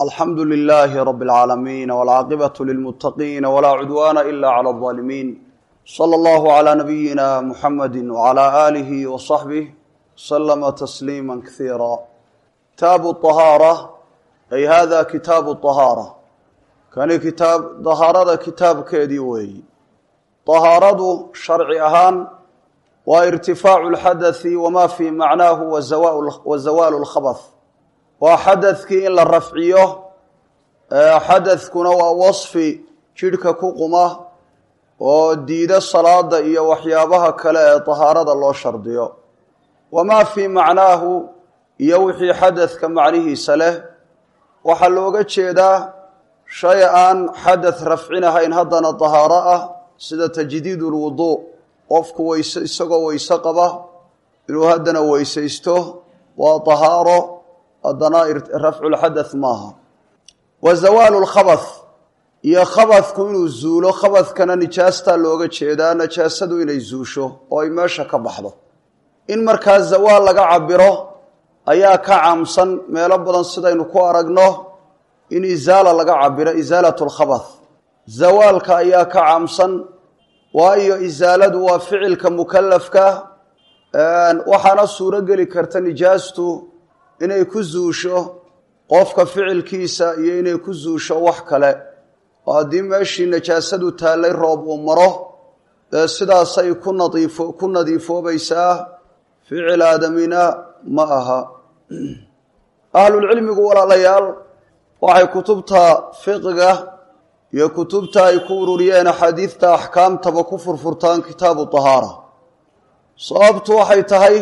alxamdu lilaahi rabi اlcaalamiin wاlcaaqibatu lilmuttaqiina walaa cudwaana ila clى اlظaalimiin slى allahu clى nabiyina muxamadi wclى aalihi waصaxbih slama tasliima kasiira kitaabu طahaara ay hada kitaabu طahaara kani kitaab dahaarada kitaabkeedii weeyi طahaaradu sharci ahaan waa irtifaacu اlxadaثi wama fii macnaahu wa zawaalu اlkhabth waa xadadkii in la rafciyo xadadkuna waa wasfi jidhka ku quma oo diida salaada iyo waxyaabaha kale ee tahaarada loo shardiyo wamaa fii macnaahu iyo wixii xadadka macnihiisa leh waxaa looga jeedaa shay aan xadad rafcinahayn haddana tahaaro ah sida tajdiid ulwuduu qofku weyse isagoo weyse qaba inuu haddana weysaysto waa tahaaro haddana rafculxadath maaha wa zawaalu lkhabath iyo khabadku inuu zuulo khabadkana nijaastaa looga jeedaa najaasadu inay zuusho oo ay meesha ka baxdo in markaa zawaal laga cabiro ayaa ka caamsan meelo badan sidaynu ku aragno in isaala laga cabiro isaalat lkhabath zawaalka ayaa ka caamsan waayo isaaladu waa ficilka mukalafka waxaana suuro geli karta nijaastu inay ku zuusho qofka ficilkiisa iyo inay ku zuusho wax kale oo haddii meeshii najaasadu taallay roob uu maro dee sidaasay ku nadiifo ku nadiifoobaysaa ficil aadamina ma aha ahlulcilmigu walaalayaal waxay kutubta fiqiga iyo kutubta ay ku ururiyeen axaadiidta axkaamtaba ku furfurtaan kitaabu tahaara sababtu waxay tahay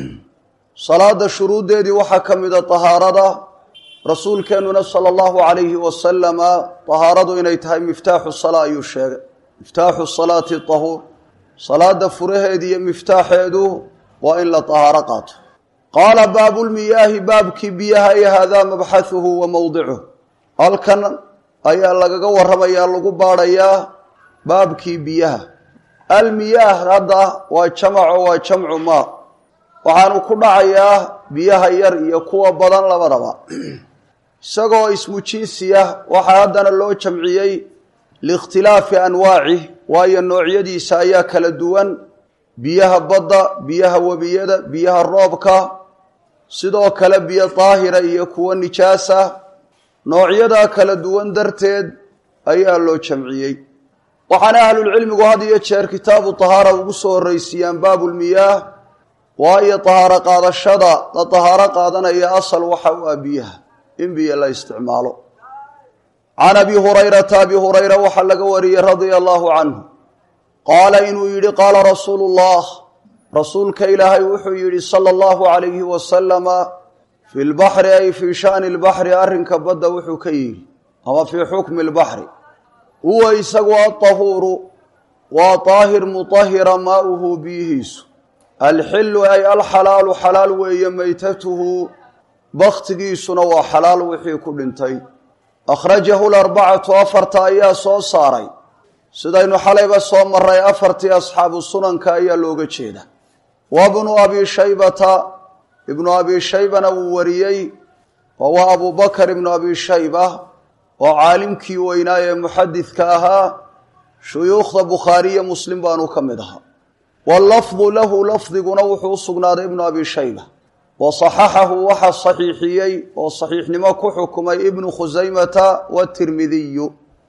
salaada shuruuddeedii waxaa ka mida tahaarada rasuulkeennuna sala allahu calayhi wasalama tahaaradu inay tahay miftaaxu salaa ayuu sheegay miftaaxu salaati tahuur salaada furaheedi iyo miftaaxeedu waa in la tahaaro qaato qaala baabulmiyaahi baabkii biyaha ay haadaa mabxahuhu wa mowdicuh halkan ayaa lagaga warramayaa lagu baadhayaa baabkii biyaha almiyaah hadda waa jamaco waa jamcu maa waxaanu ku dhacayaa biyaha yar iyo kuwa badan labadaba isagoo ismu jinsiya waxaa haddana loo jamciyey liikhtilaafi anwaacih waayo noocyadiisa ayaa kala duwan biyaha badda biyaha webiyada biyaha roobka sidoo kale biyo daahira iyo kuwo nijaasa noocyadaa kala duwan darteed ayaa loo jamciyey waxaana ahlulcilmigu had iyo jeer kitaabu tahaara ugu soo horreysiiyaan baabulmiyaah waayo tahaaro qaadashada la tahaaro qaadanaya asal waxa u ah biyaha in biyo la isticmaalo can abi hurayrata abi hurayra waxaa laga wariyey radia allahu canhu qaala inuu yidhi qaala rasuulu llah rasuulka ilaahay wuxuu yidhi sala allahu calayhi wasalama fi lbaxri ay fii shani lbaxri arrinka badda wuxuu ka yidhi ama fii xukmi lbaxri huwa isagu atahuuru waa daahir mutahira maauhu biyihiisu alxilu ay alxalaalu xalaal weeye maytatuhu bakhtigiisuna waa xalaal wixii ku dhintay akhrajahu larbacatu afarta ayaa soo saaray sidaynu xalayba soo maray afartii asxaabu sunanka ayaa looga jeeda wa bnu abi shaybata ibnu abi shaybana wuu wariyey oo waa abu bakar ibnu abi shayba oo caalimkii weynaa ee muxadidka ahaa shuyuukhda bukhaariye muslim baanu ka mid ahaa wallafdu lahu lafdiguna wuxuu u sugnaaday ibnu abi shayba wa saxaxahu waxaa saxiixiyey oo saxiixnimo ku xukumay ibnu khusaymata watirmidiyu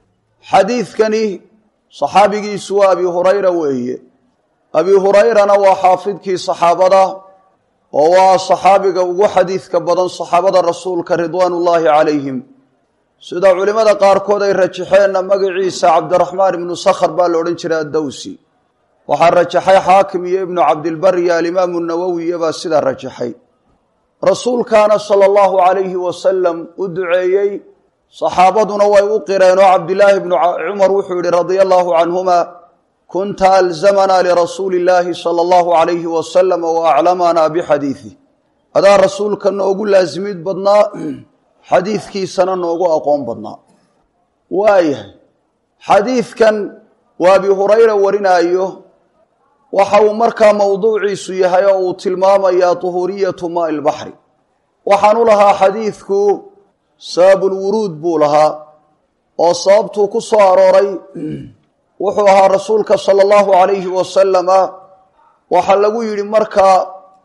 xadiidkani saxaabigiisu waa abi hurayra weeye abi hurayrana waa xaafidkii saxaabada oo waa saxaabiga ugu xadiidka badan saxaabada rasuulka ridwaanullaahi calayhim sida culimmada qaarkood ay rajaxeenna magaciisa cabdiraxmaan ibnu sakhr baa la odhan jiray addawsi waxaa rajaxay xaakim iyo ibnu cabdilbar iyo alimaamu nawowiya baa sidaa rajaxay rasuulkaana sala allahu calayhi wasalam u duceeyey saxaabaduna way u qireen oo cabdilaahi bnu cumar wuxuu yihi radia allahu canhuma kunta alzamanaa lirasuuli illaahi sala allahu calayhi wasalama wa aclamanaa bixadiidih adaa rasuulka noogu laasimid badnaa xadiidkiisana noogu aqoon badnaa waayahay xadiidkan waa abi hurayra warinaayo waxa uu markaa mowduuciisu yahay oo uu tilmaamayaa duhuuriyatu maai lbaxri waxaan u lahaa xadiidku sababulwuruud buu lahaa oo sababtuu ku soo arooray wuxuu ahaa rasuulka sala allahu calayhi wasalama waxaa lagu yidhi markaa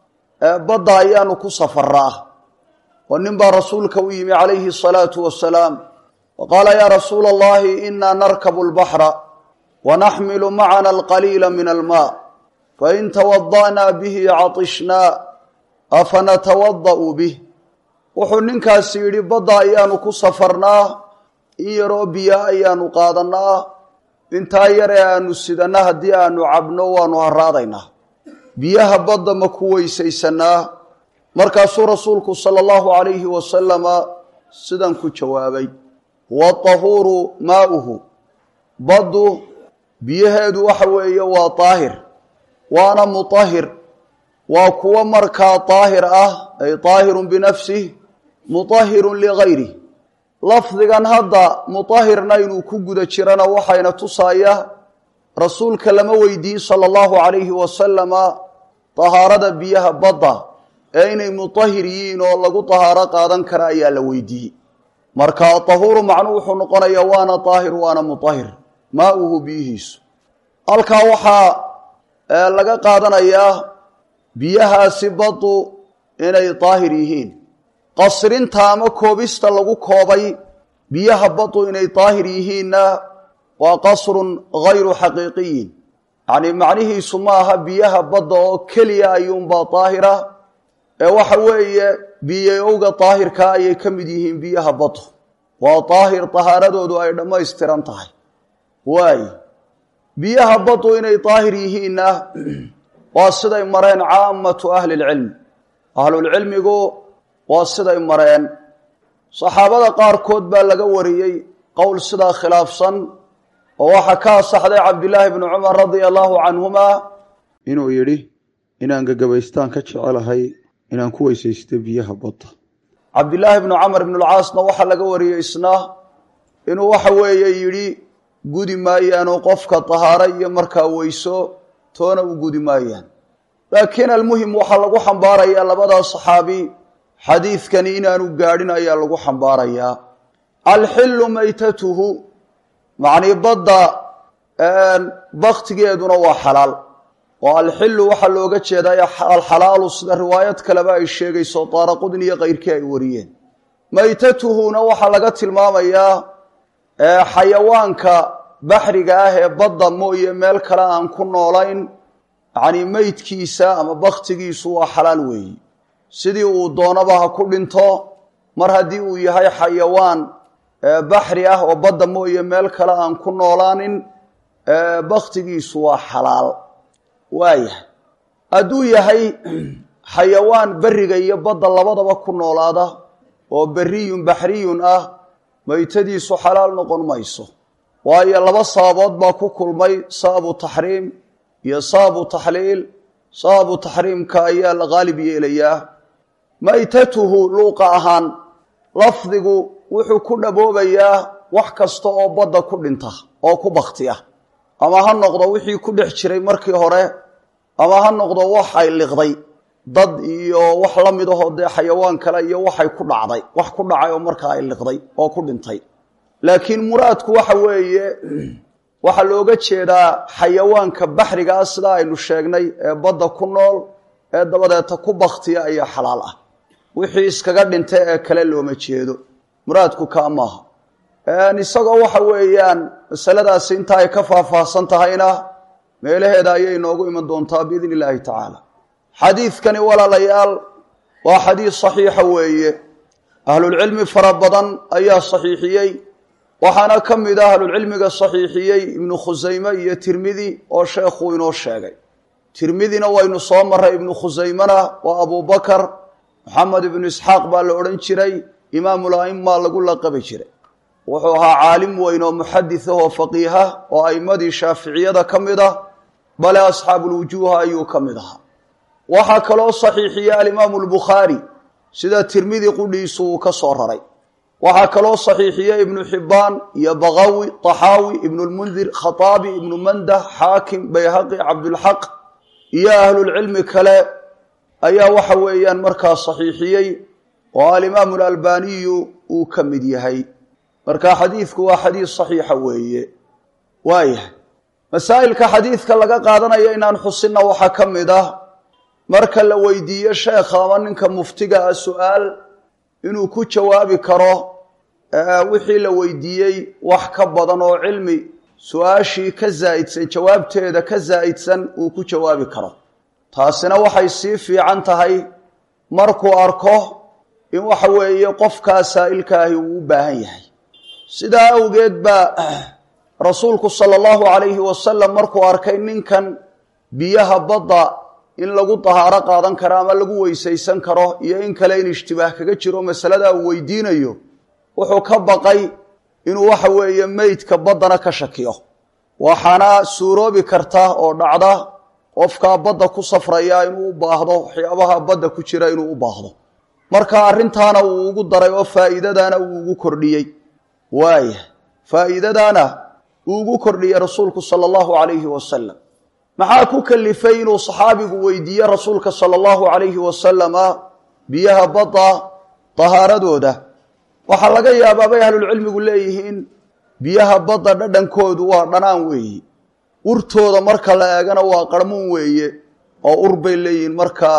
badda ayaanu ku safaraa oo nin baa rasuulka u yimi calayhi asalaatu wasalaam wa qaala yaa rasuula allahi inaa narkabu lbaxra wanaxmilu macana alqaliila min almaa fain tawada'naa bihi catishnaa afanatawada'u bih wuxuu ninkaasi yidhi badda ayaanu ku safarnaa in yaroo biyo ayaanu qaadanaa intaa yar ee aanu sidanna haddii aanu cabno waanu haraadaynaa biyaha badda ma ku weysaysanaa markaasuu rasuulku sala allahu calayhi wasalama sidan ku jawaabay huwa tahuuru maa'uhu baddu biyaheedu waxa weeye waa daahir waana mutahir waa kuwo markaa daahir ah ay daahirun binafsih mutahirun ligayrih lafdigan hadda mutahirna inuu ku guda jirana waxayna tusaaya rasuulka lama weydiin sala allahu calayhi wasalama tahaarada biyaha badda ee inay mutahir yihiin oo lagu tahaaro qaadan kara ayaa la weydiiyey marka tahuuru macnuu wuxuu noqonayaa waana daahir waana mutahir maauhu biyihiisu halkaa waxaa laga qaadanayaa biyahaasi baddu inay daahir yihiin qasrinta ama koobista lagu koobay biyaha baddu inay daahir yihiinna waa qasrun gayru xaqiiqiyin yacnii macnihiisu ma aha biyaha badda oo keliya ayuunbaa daahira ee waxa weeye biyowga daahirkaa ayay ka mid yihiin biyaha baddu waa daahir tahaaradoodu ay dhammaystiran tahay waay biyaha baddu inay daahir yihiinna waa siday mareen caamatu ahli lcilm ahlulcilmigu waa siday mareen saxaabada qaarkood baa laga wariyey qowl sidaa khilaafsan oo waxaa ka asaxday cabdillaahi bni cumar radia allahu canhuma inuu yidhi inaan gagabaystaan ka jecelahay inaan ku weysaysto biyaha badda cabdillaahi bnu camar ibn lcaasna waxaa laga wariyey isna inuu waxa weeye yidhi gudi maayaanoo qofka tahaaro iyo markaa weyso toona u gudi maayaan laakiin almuhim waxaa lagu xambaarayaa labadaa saxaabi xadiidkani inaanu gaadhin ayaa lagu xambaarayaa alxillu maytatuhu macnii badda baktigeeduna waa xalaal oo alxillu waxaa looga jeedaa alxalaalu sida riwaayad kaleba ay sheegayso daaraqudni iyo kayrkii ay wariyeen maytatuhuna waxaa laga tilmaamayaa xayawaanka baxriga ah ee badda mooye meel kale aan ku noolayn yacnii meydkiisa ama baktigiisu waa xalaal weeyi sidii uu doonaba ha ku dhinto mar haddii uu yahay xayawaan baxri ah oo badda mooye meel kale aan ku noolaanin baktigiisu waa xalaal waayahay hadduu yahay xayawaan beriga iyo badda labadaba ku noolaada oo beriyun baxriyun ah maytadiisu xalaal noqon mayso waayo laba sababood baa ku kulmay sababu taxriim iyo sababu taxliil sababu taxriimka ayaa la qaalib yeelayaa maytatuhu luuqa ahaan lafdigu wuxuu ku dhaboobayaa wax kasta oo badda ku dhinta oo ku bakti ah ama ha noqdo wixii ku dhex jiray markii hore ama ha noqdo wax ay liqday dad iyo wax la mid ahoo dee xayawaan kale iyo waxay ku dhacday wax ku dhacay oo markaa ay liqday oo ku dhintay laakiin muraadku waxa weeye waxaa looga jeedaa xayawaanka baxriga ah sidaa aynu sheegnay ee badda ku nool ee dabadeeta ku baktiya ayaa xalaal ah wixii iskaga dhinta ee kale looma jeedo muraadku kaa maaha isagoo waxa weeyaan masaladaasi inta ay ka faahfaahsan tahayna meelaheeda ayay inoogu iman doontaa biidn illaahi tacaala xadiidkani walaalayaal waa xadiid saxiixa weeye ahlulcilmi fara badan ayaa saxiixiyey waxaana ka mid ah ahlulcilmiga saxiixiyey ibnu khusayme iyo tirmidi oo sheekhuu inoo sheegay tirmidina waynu soo maray ibnu khusaymena waa abubakar moxamed ibnu isxaaq baa la odhan jiray imaamul a'ima lagu laqabi jiray wuxuu ahaa caalim weyn oo muxadis ah oo faqiiha oo a'immadii shaaficiyada ka mid ah bale asxaabulwujuuha ayuu ka mid ahaa waxaa kaloo saxiixiyey alimaamu albukhaari sida tirmidi qudhiisu uu ka soo raray waxaa kaloo saxiixiyey ibnu xibbaan iyo bakawi taxaawi ibnu lmundir khataabi ibnu mandah xaakim bayhaqi cabdulxaq iyo ahlulcilmi kale ayaa waxa weeyaan markaa saxiixiyey oo alimaamu alalbaniyu uu ka mid yahay marka xadiidku waa xadiis saxiixa weeye waayahay masaa'ilka xadiidka laga qaadanaya inaan xusinna waxaa ka mid ah marka la weydiiyo sheekha ama ninka muftiga ah su-aal inuu ku jawaabi karo wixii la weydiiyey wax ka badan oo cilmi su-aashii ka zaa'idsan jawaabteeda ka zaa'idsan uu ku jawaabi karo taasina waxay sii fiican tahay markuu arko in waxa weeye qofkaa saa'ilkaahi uu u baahan yahay sidaa awgeed baa rasuulku sala allahu calayhi wasalam markuu arkay ninkan biyaha badda in lagu dahaaro qaadan karo ama lagu weysaysan karo iyo in kale in ishtibaah kaga jiro masaladaa uu weydiinayo wuxuu ka baqay inuu waxa weeye meydka baddana ka shakiyo waxaana suuroobi karta oo dhacda qofkaa badda ku safraya inuu u baahdo waxyaabaha badda ku jira inuu u baahdo marka arrintaana uu ugu daray oo faa'iidadaana uu ugu kordhiyey waaya faa'iidadaana uu ugu kordhiyey rasuulku sala allahu calayhi wasalam maxaa ku kalifay inuu saxaabigu weydiiye rasuulka sala allahu calayhi wasalama biyaha badda dahaaradooda waxaa laga yaabaa bay ahlulcilmigu leeyihiin biyaha badda dhadhankoodu waa dhanaan weeye urtooda marka la eegana waa qarmuun weeye oo ur bay leeyihiin marka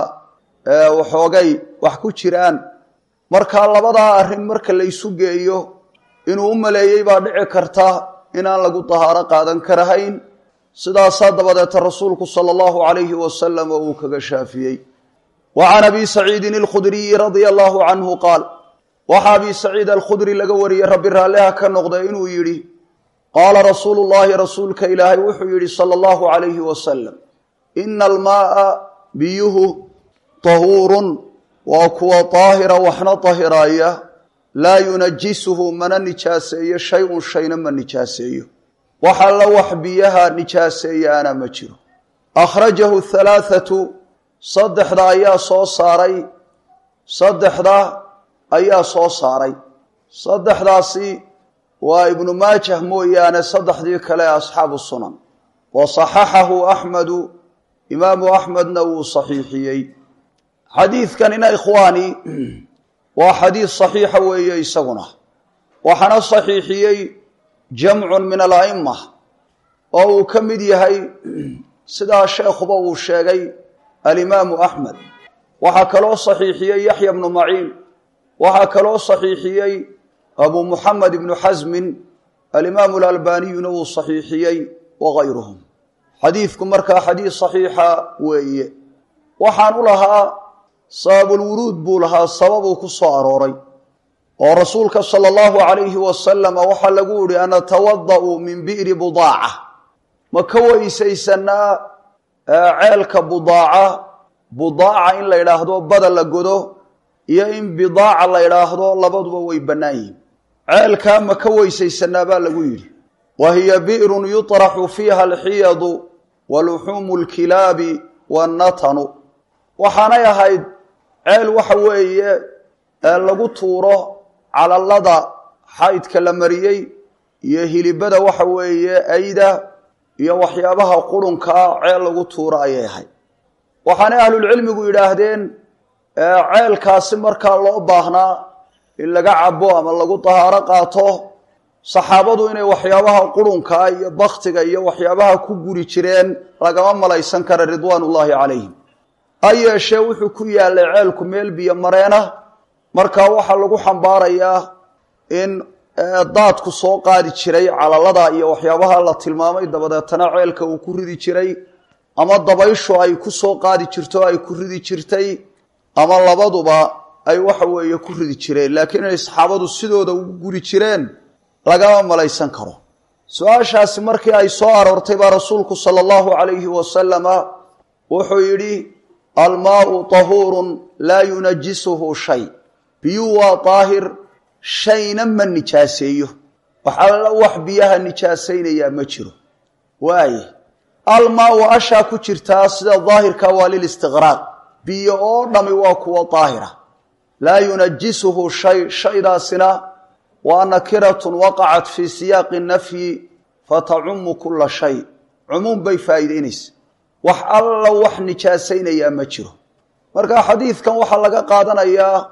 waxoogay wax ku jiraan marka labadaa arrin marka laysu geeyo inuu u maleeyey baa dhici karta inaan lagu dahaaro qaadan karahayn sidaasaa dabadeeta rasuulku sala allahu calayhi wasalam oo uu kaga shaafiyey wa can abi saciidin alkhudriyi radia allahu canhu qaal waxaa abi saciid alkhudri laga wariyey rabbi raalliha ka noqda inuu yidhi qaala rasuulu llaahi rasuulka ilaahay wuxuu yidhi sala allahu calayhi wasalam ina almaaa biyuhu tahuurun waa kuwa daahira waxna dahiraaya laa yunajisuhu mana nijaaseeyo shay-un shayna ma nijaaseeyo wax alla wax biyaha nijaaseeyaana ma jiro akhrajahu halaathatu saddexda ayaa soo saaray saddexda ayaa soo saaray saddexdaasi waa ibnu maajah mooyaane saddexdii kale ee asxaabu sunan wa saxaxahu axmedu imaamu axmedna wuu saxiixiyey xadiidkanina ikhwaani waa xadiis saxiixa weeye isaguna waxaana saxiixiyey jamcun min ala'ima oo uu ka mid yahay sidaa sheekhuba uu sheegay alimaamu axmed waxaa kaloo saxiixiyey yaxya bnu maciin waxaa kaloo saxiixiyey abu muxamed ibnu xasmin alimaamu alalbaniyuna wuu saxiixiyey wagayruhum xadiidku markaa xadiis saxiixa weeye waxaan u lahaa sababulwuruud buu lahaa sababuu ku soo arooray oo rasuulka sala allahu calayhi wasalama waxaa lagu yihi an atawada'u min bi'ri budaaca ma ka weysaysanaa ceelka budaaca budaaca in la yidhaahdo bada la godo iyo in bidaaca la yidhaahdo labaduba way bannaan yihin ceelkaa ma ka weysaysanaa baa lagu yidhi wa hiya bi'run yuطraxu fiiha alxiyadu wa luxuumu lkilaabi wannatanu waxaanay ahayd ceel waxa weeye lagu tuuro calallada xaydka la mariyey iyo hilibada waxa weeye ayda iyo waxyaabaha qurunkaa ceel lagu tuuro ayay ahayd waxaanay ahlulcilmigu yidhaahdeen ceelkaasi markaa loo baahnaa in laga cabo ama lagu dahaaro qaato saxaabadu inay waxyaabaha qurunkaa iyo baktiga iyo waxyaabaha ku guri jireen lagama malaysan kara ridwaan ullaahi calayhim ha yeeshee wuxuu ku yaalay ceelku meel biyo mareena markaa waxaa lagu xambaarayaa in daadku soo qaadi jiray calalada iyo waxyaabaha la tilmaamay dabadeetana ceelka uu ku ridi jiray ama dabayshu ay ku soo qaadi jirto ay ku ridi jirtay ama labaduba ay waxa weeye ku ridi jireen laakiin inay saxaabadu sidooda ugu guri jireen lagama malaysan karo su-aashaasi markii ay soo aroortay baa rasuulku sala allahu calayhi wasalama wuxuu yidhi almaau tahuurun laa yunajisuhu shay biyuu waa daahir shayna ma nijaaseeyo wax alla wax biyaha nijaasaynayaa ma jiro waaye almaau ashaa ku jirtaa sida daahirka waa lilistiqraaq biyo oo dhami waa kuwa daahira laa yunajisuhu shay shaydaasina waa nakiratun waqacat fii siyaaqi nafyi fatacumu kula shay cumuum bay faa'iideynaysa wax alla wax nijaasaynayaa ma jiro marka xadiidkan waxaa laga qaadanayaa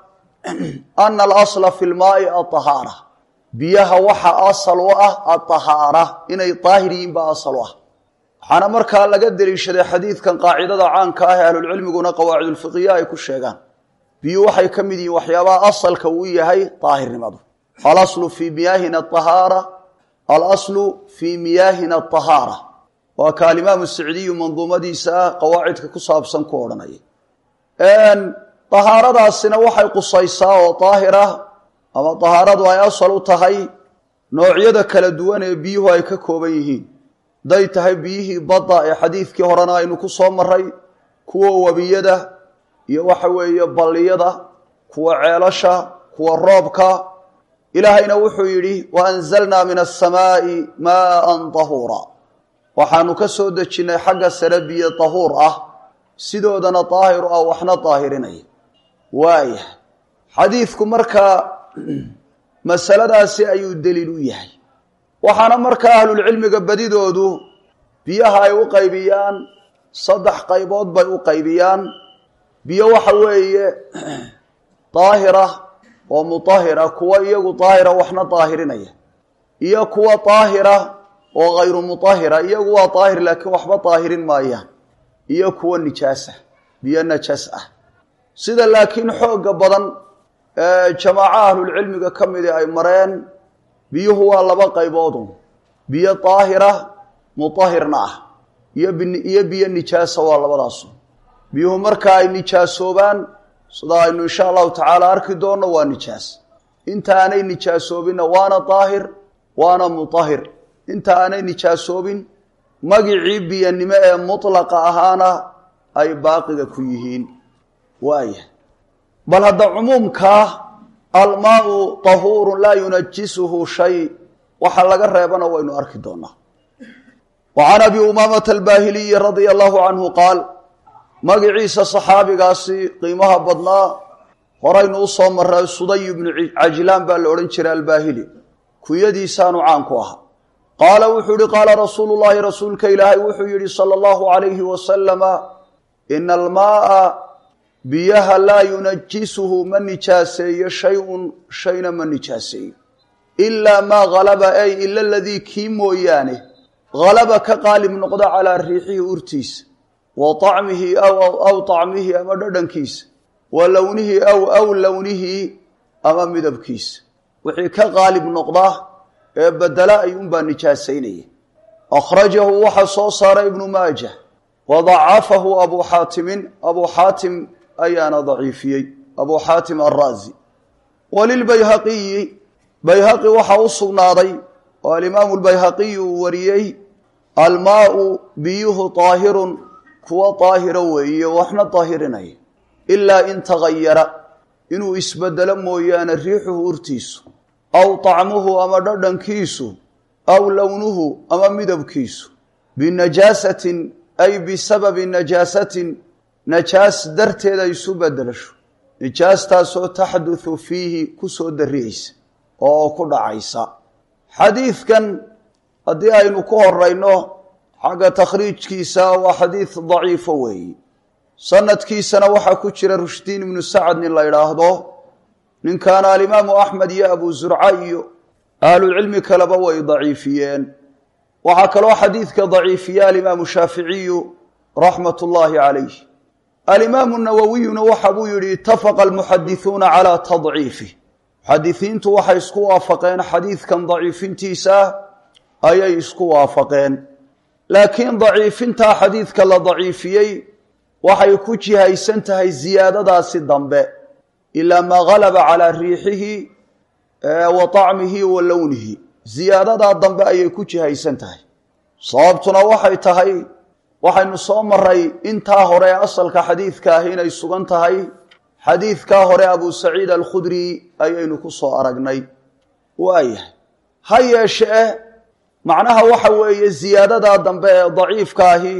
ana alasla fi lmaai aahaara biyaha waxa asal u ah aahaara inay daahir yihiin baa asal u ah waxaana markaa laga deliishaday xadiidkan qaacidada caanka ah ee ahlulcilmiguna qawaacidulfiqiya ay ku sheegaan biyuu waxay ka mid yihiin waxyaabaha asalka uu yahay daahirnimadu alaslu fii miyaahina ahaara alaslu fii miyaahina ahaara waa ka alimaamu sicdiyu manduumadiisa ah qawaacidka ku saabsan ku odhanaya dahaaradaasina waxay qusaysaa oo daahir ah ama dahaaradu ay asal u tahay noocyada kala duwan ee biyuhu ay ka kooban yihiin hadday tahay biyihii badda ee xadiidkii horena aynu ku soo maray kuwa webiyada iyo waxa weeye balliyada kuwa ceelasha kuwa roobka ilaahayna wuxuu yidhi wa anzalnaa min asamaa'i maaan tahuura waxaanu ka soo dejinnay xagga sare biyo tahuur ah sidoodana daahiru ah waxna daahirinaya waaya xadiidku markaa masaladaasi ayuu deliil u yahay waxaana markaa ahlulcilmiga badidoodu biyaha ay u qaybiyaan saddex qaybood bay u qaybiyaan biyo waxa weeye daahira oo mutahira kuwa iyagu daahira waxna daahirinaya iyo kuwa daahira oo hayru mutahira iyagu waa daahir laakiin waxba daahirin maayaan iyo kuwa nijaasa biyo najaas ah sida laakiin xoogga badan ee jamaaco ahlulcilmiga ka midi ay mareen biyuhu waa laba qayboodu biyo daahira mutahirna ah iyoiyo biyo nijaasa waa labadaasu biyuhu marka ay nijaasoobaan sida aynu insha allahu tacaala arki doonno waa nijaas inta aanay nijaasoobinna waana daahir waana mutahir inta aanay nijaasoobin magicii biyanimo ee mutlaqa ahaana ay baaqiga ku yihiin waaya bal hadda cumuumkaa almaau tahuurun laa yunajisuhu shay waxa laga reebana waynu arki doonaa wa can abi umaamata albaahiliyi radia allahu canhu qaal magiciisa saxaabigaasi qiimaha badnaa horaynu u soo maray suday ibnu cajlaan baa la odhan jiray albaahili kunyadiisaanu caan ku ahaa qaala wuxuu yihi qaala rasuulu llahi rasuulka ilaahay wuxuu yihi sala allahu alayhi wasalama ina almaaa biyaha laa yunajisuhu ma nijaaseeyo shay-un shayna ma nijaaseeyo ilaa maa halaba ay ila aladii kii mooyaane halaba ka qaalib noqda calaa riixihi urtiisa wa طacmihi aw طacmihi ama dhadhankiisa wa lownihi aw aw lownihi ama midabkiisa wixii ka qaalib noqda ee bedela ayuunbaa nijaasaynaya akhrajahu waxaa soo saaray ibnu maajah wa dacafahu abu xaatimin abu xaatim ayaana daciifiyey abu xaatim araazi walilbayhaqiyi bayhaqi waxaa u sugnaaday oo alimaamu lbayhaqiyi uu wariyey almaau biyuhu daahirun kuwa daahira weeye waxna daahirinaya ilaa in tagayara inuu isbedelo mooyaane riixuhu urtiisu aw طacmuhu ama dhadhankiisu aw lownuhu ama midabkiisu binajaasatin ay bisababi najaasatin najaas darteed ay isu bedelasho najaastaasoo taxduthu fiihi ku soo dariyeysa oo ku dhacaysa xadiidkan haddii aynu ku horeyno xagga takhriijkiisa waa xadiid daciifo weeyi sanadkiisana waxaa ku jira rushdiin ibnu sacad nin la idhaahdo ninkaana alimaamu axmed iyo abu zurca iyo ahlucilmi kaleba way daciifiyeen waxaa kaloo xadiidka daciifiya alimaamu shaaficiyu raxmat ullaahi calayh alimaamu nawowiyuna waxa buu yihi itafaqa almuxadisuuna calaa tadciifih muxadisiintu waxay isku waafaqeen xadiidkan daciifintiisa ayay isku waafaqeen laakiin daciifintaa xadiidka la daciifiyey waxay ku jihaysan tahay ziyaadadaasi dambe ilaa maa galaba calaa riixihi wa طacmihi wa lownihi ziyaadadaa dambe ayay ku jihaysan tahay sababtuna waxay tahay waxaynu soo maray intaa hore asalka xadiidka ah inay sugan tahay xadiidkaa hore abu saciid alkhudri ayaynu ku soo aragnay waayahay ha yeeshee macnaha waxa weeye ziyaadadaa dambe ee daciifka ahi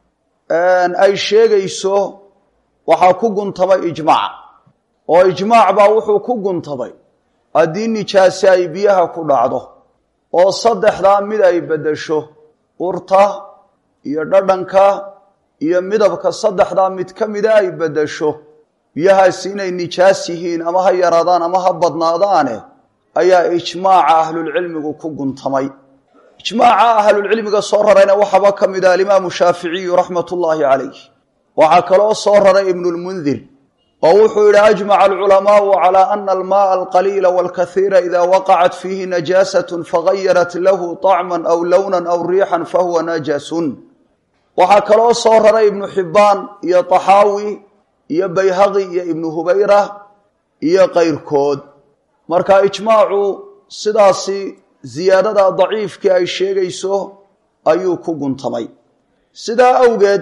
ay sheegayso waxaa ku guntamay ijmaac oo ijmaac baa wuxuu ku guntamay haddii nijaase ay biyaha ku dhacdo oo saddexdaa mid ay beddesho urta iyo dhadhanka iyo midabka saddexdaa mid ka mida ay beddesho biyahaasi inay nijaas yihiin ama ha yaraadaan ama ha badnaadaane ayaa ijmaaca ahlulcilmigu ku guntamay ijmaaca ahlulcilmiga soo rarayna waxaaba ka mid ah alimaamu shaaficiyu raxmat ullaahi calayh waxaa kaloo soo raray ibnulmundir oo wuxuu yidhi ajmaca alculamaau calaa ana almaaa alqaliila walkahiira ida waqacat fiihi najaasatun fagayarat lahu طacman aw lownan aw riixan fahuwa najasun waxaa kaloo soo raray ibnu xibbaan iyo taxaawi iyo bayhaqi iyo ibnu hubayra iyo kayrkood marka ijmaacu sidaasi ziyaadada daciifkii ay sheegayso ayuu ku guntamay sidaa awgeed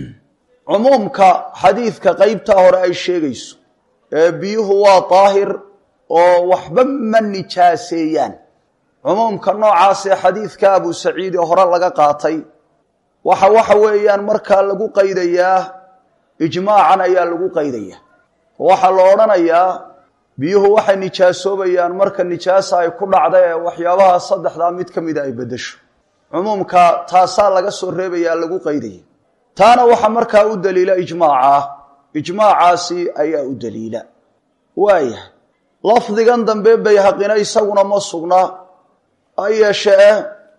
cumuumka xadiidka qeybtaa hore ay sheegayso ee biyuhu waa daahir oo waxba ma nijaaseeyaan cumuumka noocaasee xadiidka abu saciid ee hore laga qaatay waxa waxa weeyaan markaa lagu qaydayaa ijmaacan ayaa lagu qaydayaa waxaa la odhanayaa biyuhu waxay nijaasoobayaan marka nijaasa ay ku dhacda ee waxyaabaha saddexdaa mid ka mida ay beddesho cumuumka taasaa laga soo reebayaa lagu qaydaya taana waxaa markaa u daliila ijmaaca ijmaacaasi ayaa u daliila waayahay lafdigan dambe bayhaqina isaguna ma sugna ha yeeshee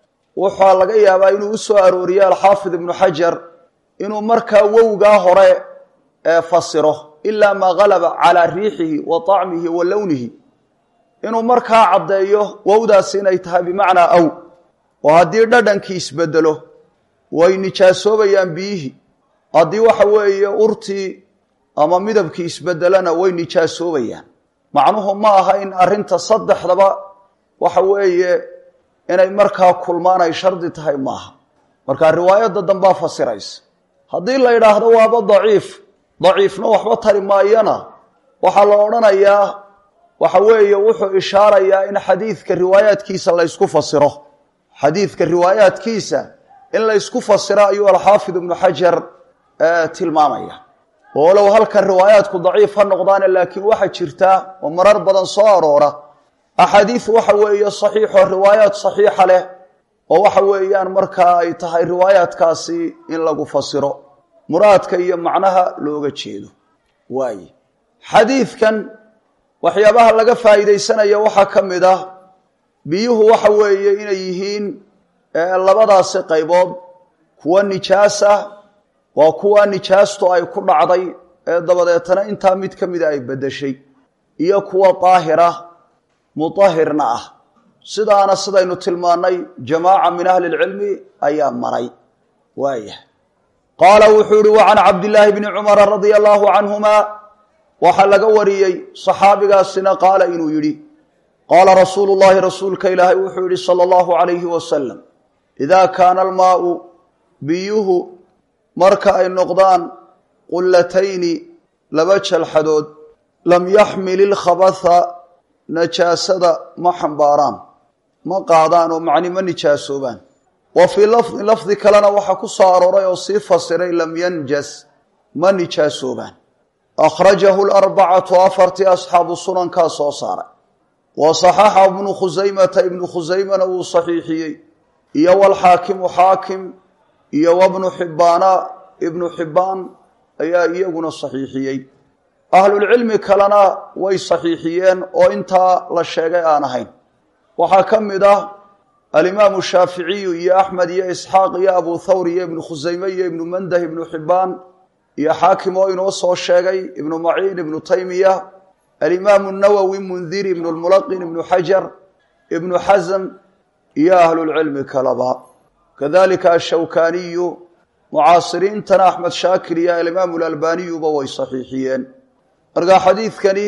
waxaa laga yaabaa inuu u soo arooriye alxaafid ibnu xajar inuu markaa wowgaa hore ee fasiro ilaa maa galaba calaa riixihi wa طacmihi wa lownihi inuu markaa caddeeyo wowdaasi inay tahay bimacnaa aw oo haddii dhadhankii isbedelo way nijaasoobayaan biyihii haddii waxa weeye urtii ama midabkii isbedelana way nijaasoobayaan macnuhu ma aha in arrinta saddexdaba waxa weeye inay markaa kulmaan ay shardi tahay maaha marka riwaayadda dambaa fasiraysa haddii la yidhaahdo waaba daciif daciifna waxba tari maayana waxaa la odhanayaa waxa weeye wuxuu ishaarayaa in xadiidka riwaayaadkiisa la ysku fasiro xadiidka riwaayaadkiisa in la ysku fasiro ayuu alxaafid ibnu xajar tilmaamaya oolow halkan riwaayaadku daciif ha noqdaane laakiin waxaa jirta oo marar badan soo aroora axaadiis waxa weeye saxiixo riwaayaad saxiixa leh oo waxa weeyaan markaa ay tahay riwaayaadkaasi in lagu fasiro muraadka iyo macnaha looga jeedo waaye xadiidkan waxyaabaha laga faa'iidaysanaya waxaa ka mid ah biyuhu waxa weeye inay yihiin labadaasi qaybood kuwa nijaasa waa kuwa nijaastu ay ku dhacday ee dabadeetana intaa mid ka mida ay beddeshay iyo kuwa daahira mutahirna ah sidaana sidaynu tilmaannay jamaaca min ahli lcilmi ayaa maray waayah qaala wuxuu yihi wa can cabdillaahi bni cumara radia allaahu canhuma waxaa laga wariyey saxaabigaasina qaala inuu yidhi qaala rasuulu llahi rasuulka ilaahay wuxuu yihi sala allahu calayhi wasalam idaa kaana almaau biyuhu marka ay noqdaan qullatayni laba jalxadood lam yaxmil ilkhabatha najaasada ma xambaaraan ma qaadaan oo macni ma nijaasoobaan wa fii lafdin lafdi kalena waxaa ku soo arooray oo sii fasiray lam yanjas ma nijaasoobaan akhrajahu larbacatu afartii asxaabu sunankaa soo saaray wa saxaxa ibnu khusaymata ibnu khusaymana wuu saxiixiyey iyo walxaakimu xaakim iyo wabnu xibbaana ibnu xibbaan ayaa iyaguna saxiixiyey ahlulcilmi kalena way saxiixiyeen oo intaa la sheegay aan ahayn waxaa ka mid ah alimaamu shaaficiyu iyo axmed iyo isxaaq iyo abu thawr iyo ibnu khusayme iyo ibnu mandah ibnu xibbaan iyo xaakim oo inoo soo sheegay ibnu maciin ibnu taymiya alimaamu nawowi mundiri ibnu lmulaqin ibnu xajar ibnu xasm iyo ahlulcilmi kaleba kadalika ashawkaniyu mucaasiriintana axmed shaakir iyo alimaamu lalbaniyuba way saxiixiyeen marka xadiidkani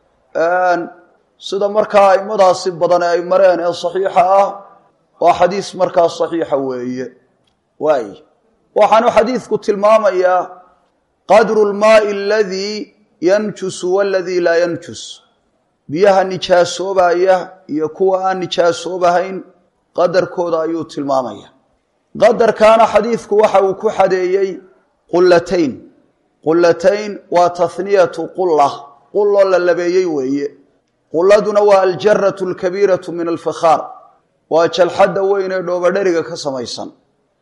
sida markaa aimadaasi badan ay mareen ee saxiixa ah waa xadiis markaa saxiixa weeye waay waxaanu xadiidku tilmaamayaa qadru lmaai aladii yanjusu waladii laa yanjus biyaha nijaasoobaya iyo kuwa aan nijaasoobahayn qadarkooda ayuu tilmaamaya qadarkaana xadiidku waxa uu ku xadeeyey qullatayn qullatayn waa tahniyatu qulla qulloo la labeeyey weeye qulladuna waa aljaratu alkabiiratu min alfikhaar waa jalxadda weyn ee dhoobadheriga ka samaysan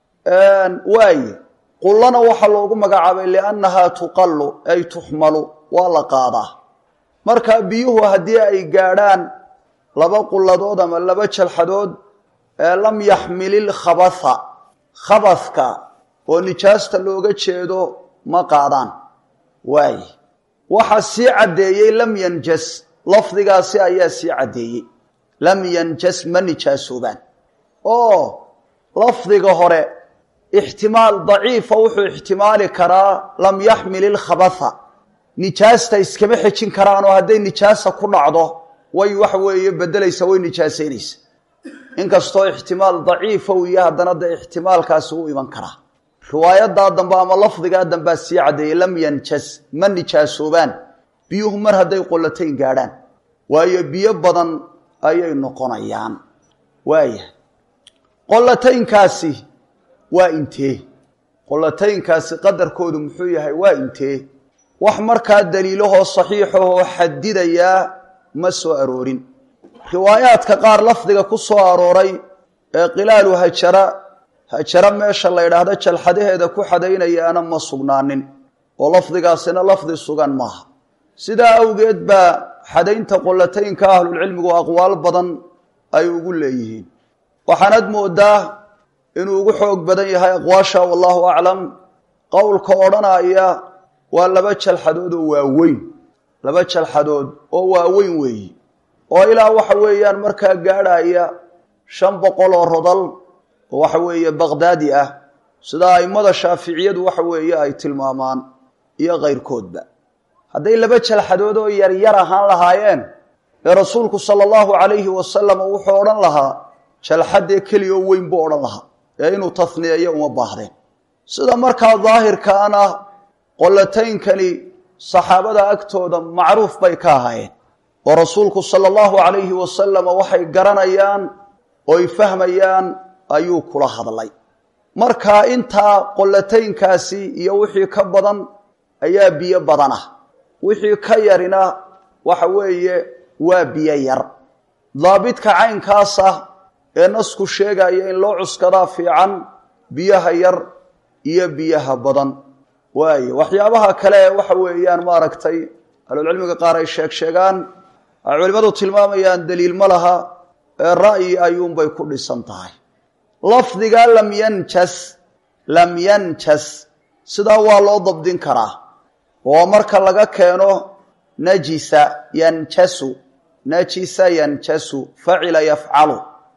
waaye qullana waxaa loogu magacaabay liannahaa tuqallu ay tuxmalu waa la qaadaa marka biyuhu haddii ay gaadhaan laba qulladood ama laba jalxadood ee lam yaxmilil khabatha khabadka oo nijaasta looga jeedo ma qaadaan waaye waxaa sii caddeeyey lam yanjas lafdigaasi ayaa sii caddeeyey lam yanjas ma nijaasoobaan oo lafdiga hore ixtimaal daciifa wuxuu ixtimaali karaa lam yaxmil ilkhabatha nijaasta iskama xejin karaan oo hadday nijaasa ku dhacdo way waxa weeye bedelaysa way nijaasaynaysa inkastoo ixtimaal daciifa uu yahay haddana dee ixtimaalkaasi u iman karaa riwaayadaa dambe ama lafdigaa dambea sii caddeeyey lam yanjas ma nijaasoobaan biyuhu mar hadday qollatayn gaadhaan waayo biyo badan ayay noqonayaan waaya qollataynkaasi waa intee qollataynkaasi qadarkoodu muxuu yahay waa intee wax markaa daliilahoo saxiixahoo xadidayaa ma soo aroorin riwaayaadka qaar lafdiga ku soo arooray ee qilaalu hajara hajara meesha la ydhaahdo jalxadaheeda ku xadaynayaana ma sugnaanin oo lafdigaasina lafdi sugan maaha sidaa awgeed baa xadaynta qollataynka ahlulcilmigu aqwaal badan ay ugu leeyihiin waxaanad moodaa inuu ugu xoog badan yahay aqwaasha wallahu aclam qowlka odhanaya waa laba jalxadood oo waaweyn laba jalxadood oo waaweyn weeyi oo ilaa waxa weeyaan markaa gaadhaya shan boqol oo rodal oo waxa weeye baqhdaadi ah sida a'immada shaaficiyadu waxa weeye ay tilmaamaan iyo kayrkoodba hadday laba jalxadood oo yaryar ahaan lahaayeen ee rasuulku sala allahu calayhi wasalam wuxuu odhan lahaa jalxadee keliya oo weyn buu odhan lahaa ee inuu tafniyeeyo uma baahdeen sida markaa daahirkaan ah qollataynkani saxaabada agtooda macruuf bay ka ahaayeen oo rasuulku sala allahu calayhi wasalam waxay garanayaan ooy fahmayaan ayuu kula hadlay marka intaa qollataynkaasi iyo wixii ka badan ayaa biyo badan ah wixii ka yarina waxa weeye waa biyo yar daabidka caynkaas ah ee nasku sheegaya in loo cuskadaa fiican biyaha yar iyo biyaha badan waaye waxyaabaha kale ee waxa weeyaan maaragtay ahlulcilmiga qaar ay sheeg sheegaan ay culimmadu tilmaamayaan daliil ma laha ee ra'yi ayuunbay ku dhisan tahay lafdiga lam yanjas lam yanjas sidaa waa loo dabdin karaa oo marka laga keeno najisa yanjasu najisa yanjasu facila yafcalu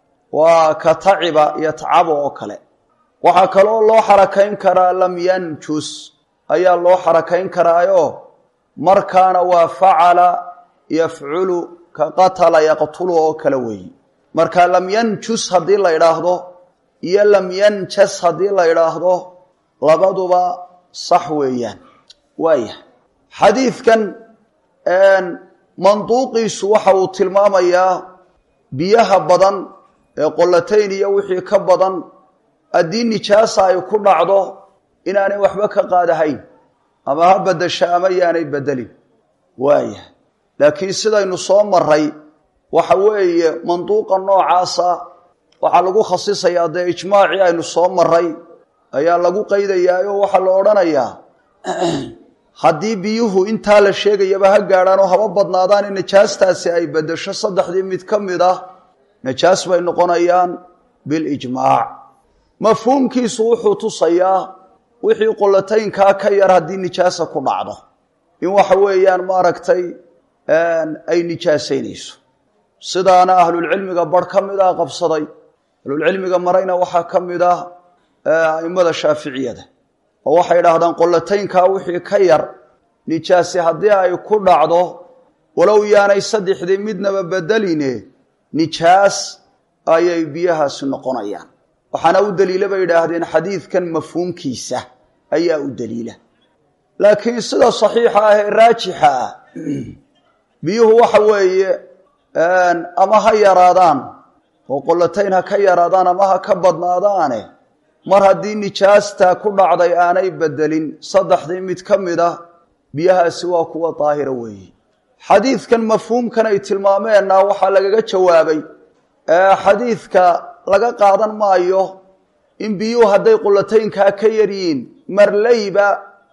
waa ka taciba yatcabo oo kale waxaa kaloo loo xarakayn karaa lam yanjus ayaa loo xarakayn karaayo markaana waa facala yafculu ka qatala yaqtulu oo kale weeyi marka lam yanjus haddii la idhaahdo iyo lam yanjas haddii la idhaahdo labaduba sax weeyaan waaya xadiidkan manduuqiisu waxa uu tilmaamayaa biyaha badan ee qollatayn iyo wixii ka badan haddii nijaasa ay ku dhacdo inaanay waxba ka qaadahayn ama ha bedesha ama yaanay bedelin waaya laakiin sidaynu soo maray waxa weeye manduuqa noocaasa waxaa lagu khasisayaa dee ijmaacii aynu soo maray ayaa lagu qaydayaa oo waxaa la odhanayaa haddii biyuhu intaa la sheegayaba ha gaadhaan oo haba badnaadaan in najaastaasi ay bedesho saddexdii mid ka mid ah najaas bay noqonayaan bilijmaac mafhuumkiisu wuxuu tusayaa wixii qollataynkaa ka yar haddii nijaasa ku dhacdo in waxa weeyaan maaragtay ay nijaasaynayso sidaana ahlulcilmiga barh ka mid ah qabsaday ahlulcilmiga marayna waxaa ka mid ah a'immada shaaficiyada oo waxay idhaahdaan qollataynkaa wixii ka yar nijaasi haddii ay ku dhacdo walow yaanay saddexdii midnaba bedeline nijaas ayay biyahaasi noqonayaan waxaana u daliila bay idhaahdeen xadiidkan mafhuumkiisa ayaa u daliila laakiin sida saxiixa ah ee raajixa ah biyuhu waxa weeye ama ha yaraadaan oo qollatayn ha ka yaraadaan ama ha ka badnaadaane mar haddii nijaasta ku dhacday aanay bedelin saddexdii mid ka mid ah biyahaasi waa kuwa daahira weeye xadiidkan mafhuumkan ay tilmaameenna waxaa lagaga jawaabay xadiidka laga qaadan maayo in biyuhu hadday qullataynkaa ka yaryihiin marleyba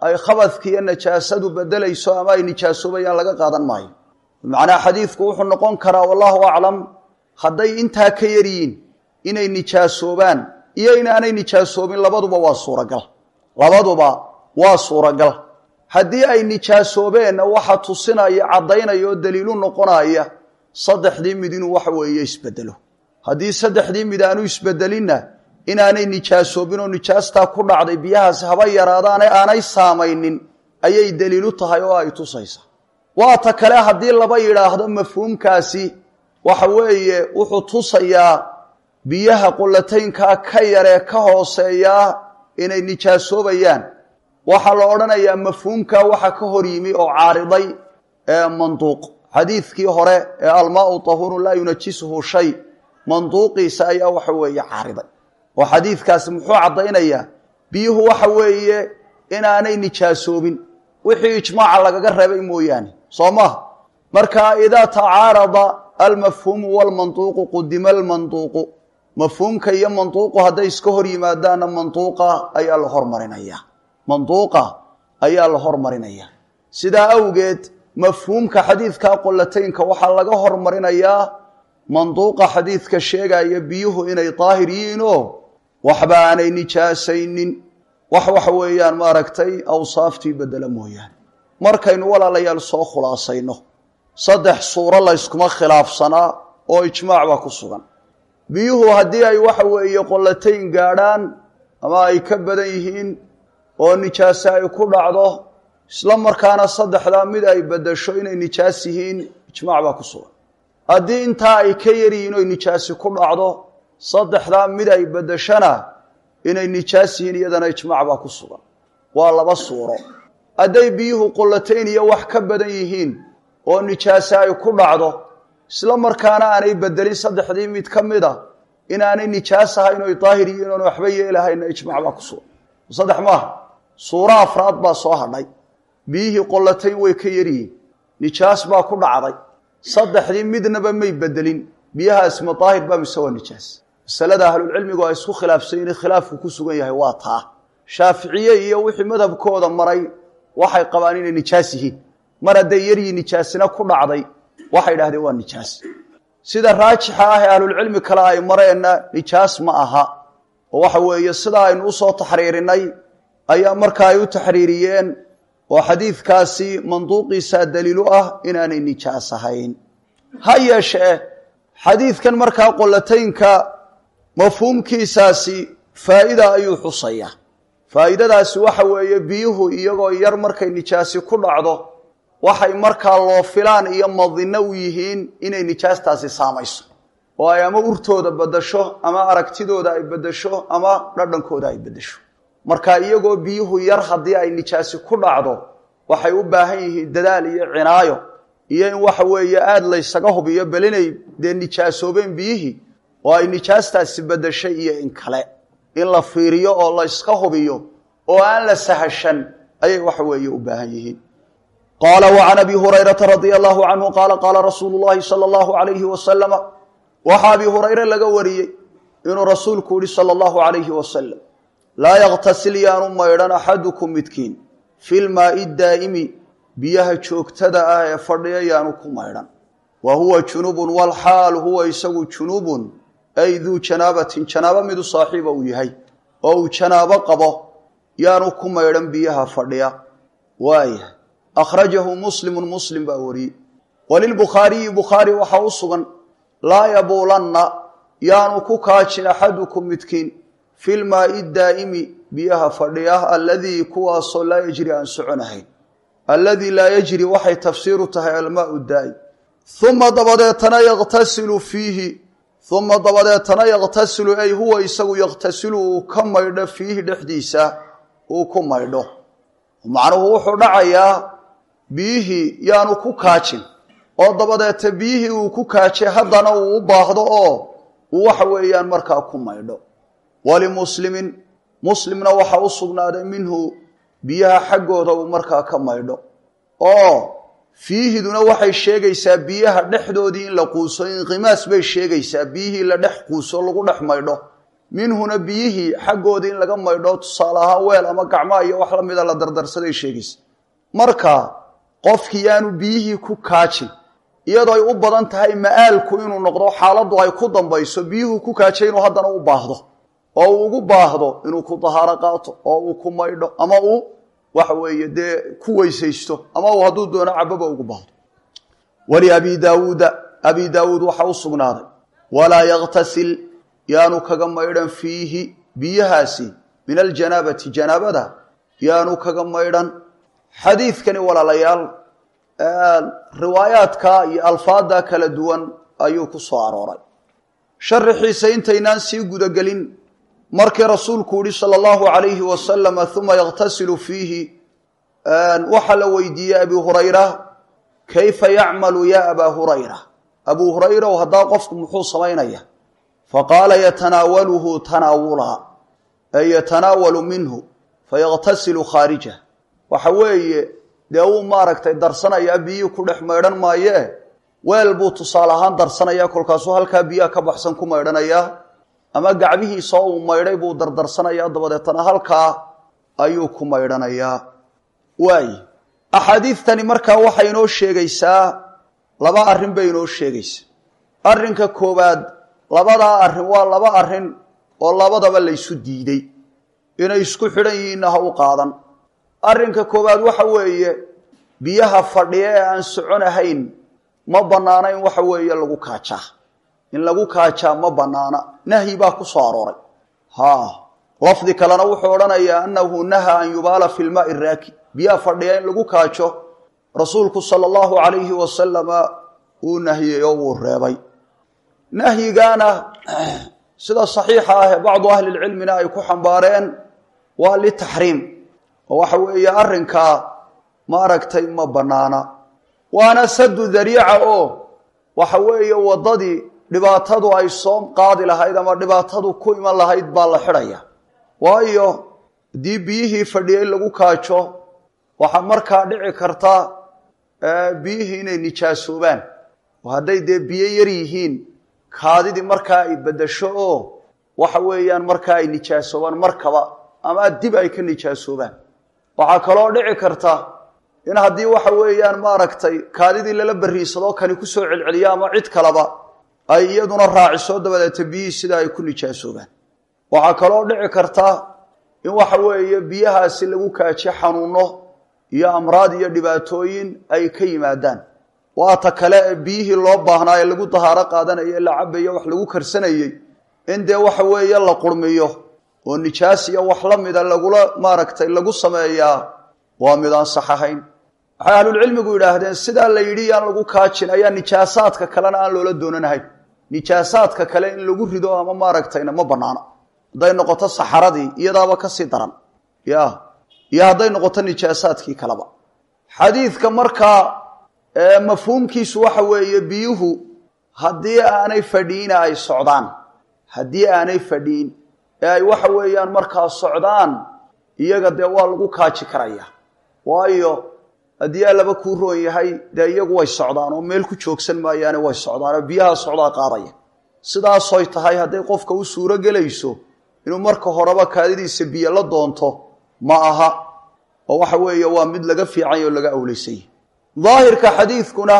ay khabadki iyo najaasadu bedelayso ama ay nijaasoobayaan laga qaadan maayo macnaa xadiidku wuxuu noqon karaa wallahu aclam hadday intaa ka yaryihiin inay nijaasoobaan iyo inaanay nijaasoobin labaduba waa suuragal labaduba waa suuragal haddii ay nijaasoobeenna waxa tusinaya caddaynaya oo daliilu noqonaya saddexdii mid inuu waxa weeye isbedelo haddii saddexdii mid aanu isbedelinna inaanay nijaasoobin oo nijaastaa ku dhacday biyahaasi haba yaraadaane aanay saamaynin ayay daliilu tahay oo ay tusaysa waata kale haddii laba yidhaahdo mafhuumkaasi waxa weeye wuxuu tusayaa biyaha qulataynkaa ka yaree ka hooseeyaa inay nijaasoobayaan waxaa la odhanayaa mafhuumkaa waxa ka hor yimi oo caariday ee manduuq xadiidkii hore ee almaau tahuurun laa yunajisuhu shay manduuqiisa ayaa waxa weeye caariday oo xadiidkaasi muxuu caddaynayaa biyuhu waxa weeye inaanay nijaasoobin wixii ijmaaca lagaga reebay mooyaane soo maha marka idaa tacaarada almafhuumu walmanduuqu qudima almanduuqu mafhuumka iyo manduuqu hadday iska hor yimaadaanna manduuqa ayaa la hormarinaya manduuqa ayaa la hormarinaya sidaa awgeed mafhuumka xadiidka qolataynka waxaa laga hormarinayaa manduuqa xadiidka sheegaya biyuhu inay daahir yihiin oo waxba aanay nijaasaynin wax waxa weeyaan maaragtay awsaaftii bedela mooyaane markaynu walaalayaal soo khulaasayno saddex suuro layskuma khilaafsanaa oo ijmaac baa ku sugan biyuhu haddii ay waxa weeye qolatayn gaadhaan ama ay ka badan yihiin oo nijaase ay ku dhacdo isla markaana saddexdaa mid ay bedasho inay nijaas yihiin ijmaac baa ku sugan haddii intaa ay ka yaryihiin oy nijaasi ku dhacdo saddexdaa mid ay bedashana inay nijaas yihiin iyadana ijmaac baa ku sugan waa laba suuro hadday biyuhu qolatayn iyo wax ka badan yihiin oo nijaase ay ku dhacdo isla markaana aanay bedelin saddexdii mid ka mid a inaanay nijaas ahayn oy daahir yihiin oon waxba yeelahayna ijmaac baa ku sugan saddex maaha suuro afraad baa soo hadhay biyihii qolatayn way ka yaryihiin nijaas baa ku dhacday saddexdii midnaba may bedelin biyahaasi ma daahir baa mise waa nijaas masalada ahlulcilmigu ay isku khilaafsan yihin khilaafku ku sugan yahay waa taa shaaficiye iyo wixii madhabkooda maray waxay qabaan inay nijaas yihiin mar hadday yaryihiin nijaasina ku dhacday waxay idhahdeen waa nijaas sida raajixa ah ee ahlulcilmi kale ay mareenna nijaas ma aha oo waxa weeye sidaa aynu usoo taxriirinay ayaa marka ay u taxriiriyeen oo xadiidkaasi manduuqiisaa daliilu ah inaanay nijaas ahayn ha yeeshee xadiidkan markaa qolataynka mafhuumkiisaasi faa'ida ayuu xusayaa faa'iidadaasi waxa weeye biyuhu iyagoo yar markay nijaasi ku dhacdo waxay markaa loo filaan iyo madinno u yihiin inay nijaastaasi saamayso oo ay ama urtooda beddasho ama aragtidooda ay beddesho ama dhadhankooda ay beddesho marka iyagoo biyuhu yar haddii ay nijaasi ku dhacdo waxay u baahan yihiin dadaal iyo cinaayo iyo in waxa weeye aada laysaga hubiyo bal inay dee nijaasoobeen biyihii oo ay nijaastaasi beddeshay iyo in kale in la fiiriyo oo la yska hubiyo oo aan la sahashan ayay waxa weeye u baahan yihiin qaala وعan abi hurayrata radia allahu canhu qaala qaala rasuulu llahi salى اllahu alayhi wasalama waxaa abi hurayre laga wariyey inuu rasuulku yihi salى اllahu alayhi wasalam laa yaktasil yaanu maydhan axadukum midkiin fi lmaai daa'imi biyaha joogtada ah ee fadhiya yaanu ku maydhan wa huwa junubun walxaal huwa isagu junubun ay duu janaabatin janaabo midu saaxiiba uu yahay oo uu janaabo qabo yaanu ku maydhan biyaha fadhiya waaya akhrajahu muslimun muslim baa wariyey walilbukhaariyi bukhaari waxaa u sugan laa yabuulanna yaanu ku kaajin axadukum midkiin fi lmaai daa'imi biyaha fadhiya aladii kuwaasoo laa yajri aan soconahayn alladii laa yajri waxay tafsiiru tahay almaau daa'im uma dabadeetana yaktasilu fiihi uma dabadeetana yaktasilu ay huwa isagu yaktasilu uu ka maydho fiihi dhexdiisa uu ku maydho macnuhu wuxuu dhacayaa biyihii yaanu ku kaajin oo dabadeeta biyihii uu ku kaajay haddana uu u baahdo oo uu waxa weeyaan markaa ku maydho walimuslimin muslimna waxaa u sugnaaday minhu biyaha xaggooda uu markaa ka maydho oo fiihiduna waxay sheegaysaa biyaha dhexdoodii in la quuso inqimaas bay sheegaysaa biyihii la dhex quuso lagu dhex maydho minhuna biyihii xaggoodii in laga maydho tusaale ahaan weel ama gacmaa iyo wax la mida la dardarsaday sheegaysa marka qofkii yaanu biyihii ku kaajin iyadoo ay u badan tahay ma'aalku inuu noqdo xaaladdu ay ku dambayso biyuhu ku kaajay inuu haddana u baahdo oo uu ugu baahdo inuu ku dahaaro qaato oo uu ku maydho ama uu waxa weeye dee ku weysaysto ama uu hadduu doono cababa ugu baahdo waliabi daawuuda abi daawuud waxaa u sugnaaday walaa yaktasil yaanu kaga maydhan fiihi biyahaasi min aljanaabati janaabada yaanu kaga maydhan xadiidkani walaalayaal riwaayaadka iyo alfaada kala duwan ayuu ku soo arooray sharaxiisa intaynaan sii gudagelin markii rasuulku yihi sala allahu alayhi wasalama uma yakhtasilu fiihi waxaa la weydiiyey abi hurayra kayfa yacmalu ya abaa hurayra abuu hurayraw haddaa qofku muxuu samaynaya faqaala yatanaawaluhu tanaawula ay yatanaawalu minhu fayaktasilu khaarija waxa weeye dee uu maaragtay darsanayaa biyihii ku dhex maydhan maayee weel buu tusaale ahaan darsanaya kolkaasuu halkaa biyaha ka baxsan ku maydhanayaa ama gacbihiisa oo uu maydhay buu dardarsanayaa dabadeetana halkaa ayuu ku maydhanayaa waay axaadiidtani markaa waxay inoo sheegaysaa laba arrin bay inoo sheegaysaa arrinka koowaad labadaa arrin waa laba arrin oo labadaba laysu diiday inay isku xidhan yihiinna ha u qaadan arrinka koowaad waxa weeye biyaha fadhiya ee aan soconahayn ma bannaana in waxa weeye lagu kaajaa in lagu kaajaa ma bannaana nahyi baa ku soo arooray haa lafdi kalena wuxuu odhanayaa annahu nahaa an yubaala fi lmaai raaki biyaha fadhiya in lagu kaajo rasuulku sala allahu calayhi wasalama uu nahiyey oo wuu reebay nahyigaana sida saxiixa ah ee bacdu ahlilcilmina ay ku xambaareen waa litaxriim oo waxa weeye arrinkaa maaragtay ma bannaana waana sadu dariica oo waxa weeye waddadii dhibaatadu ay soo qaadi lahayd ama dhibaatadu ku iman lahayd baa la xidhaya waayo haddii biyihii fadhiyey lagu kaajo waxaa markaa dhici karta biyihii inay nijaasoobaan oo hadday dee biyo yar yihiin kaadidii markaa ay beddesho oo waxa weeyaan markaa ay nijaasoobaan markaba ama dib ay ka nijaasoobaan waxaa kaloo dhici karta in haddii waxa weeyaan maaragtay kaadidii lala beriisadoo kani ku soo celceliyo ama cid kaleba ay iyaduna raaciso dabadeeta biyihii sida ay ku nijaasoobaan waxaa kaloo dhici karta in waxa weeye biyahaasi lagu kaajiyo xanuuno iyo amraad iyo dhibaatooyin ay ka yimaadaan waata kale ee biyihii loo baahnaa ee lagu dahaaro qaadanaya la cabayo wax lagu karsanayey in dee waxa weeye la qurmiyo oo nijaas iyo wax la mida lagula maaragtay lagu sameeyaa waa mid aan sax ahayn waxay ahlulcilmigu yidhaahdeen sidaa la yidhi yaan lagu kaajin ayaa nijaasaadka kalena aan loola doonanahayn nijaasaadka kale in lagu rido ama maaragtayna ma banaana hadday noqoto saxaradii iyadaaba kasii daran ya iyo hadday noqoto nijaasaadkii kaleba xadiidka markaa mafhuumkiisu waxa weeye biyuhu haddii aanay fadhiina ay socdaan haddii aanay fadhiin ee ay waxa weeyaan markaa socdaan iyaga dee waa lagu kaaji karaya waayo haddii allaba kuu roon yahay dee iyagu way socdaan oo meel ku joogsan maayaane way socdaan oo biyaha socdaa qaadaya sidaasoy tahay hadday qofka u suuro gelayso inuu marka horeba kaadidiisa biyo la doonto ma aha oo waxa weeye waa mid laga fiicanya oo laga awlaysay daahirka xadiidkuna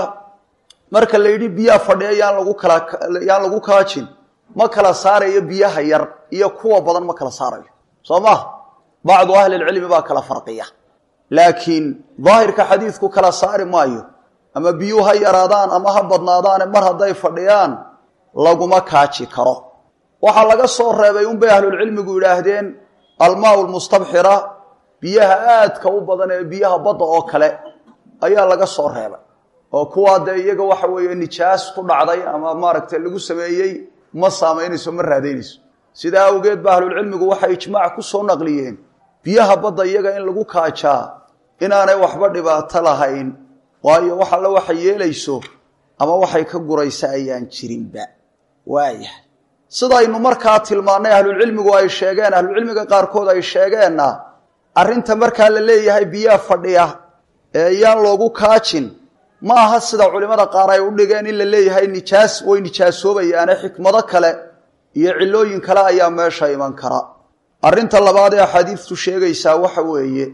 marka la yidhi biyaha fadhiya yaan lagu kala yaan lagu kaajin ma kala saarayo biyaha yar iyo kuwa badan ma kala saarayo soo ma bacdu ahlilcilmi baa kala farqiya laakiin daahirka xadiidku kala saari maayo ama biyuu ha yaraadaan ama ha badnaadaane mar hadday fadhiyaan laguma kaaji karo waxaa laga soo reebay unbay ahlulcilmigu yidhaahdeen almaau lmustabxira biyaha aadka u badan ee biyaha badda oo kale ayaa laga soo reebay oo kuwaa dee iyaga waxa weeye nijaas ku dhacday ama maaragtay lagu sameeyey ma saamaynayso ma raadaynayso sidaa awgeed ba ahlulcilmigu waxay ijmaac ku soo naqliyeen biyaha badda iyaga in lagu kaajaa inaanay waxba dhibaato lahayn waayo wax alle waxay yeelayso ama waxay ka guraysa ayaan jirinba waayahay sidaynu markaa tilmaannay ahlulcilmigu ay sheegeen ahlucilmiga qaarkood ay sheegeenna arrinta markaa la leeyahay biyaha fadhiya ee yaan loogu kaajin ma aha sida culimmada qaar ay u dhigeen in la leeyahay nijaas way nijaasoobayaane xikmado kale iyo cillooyin kale ayaa meesha iman kara arrinta labaad ee axaadiidtu sheegaysaa waxa weeye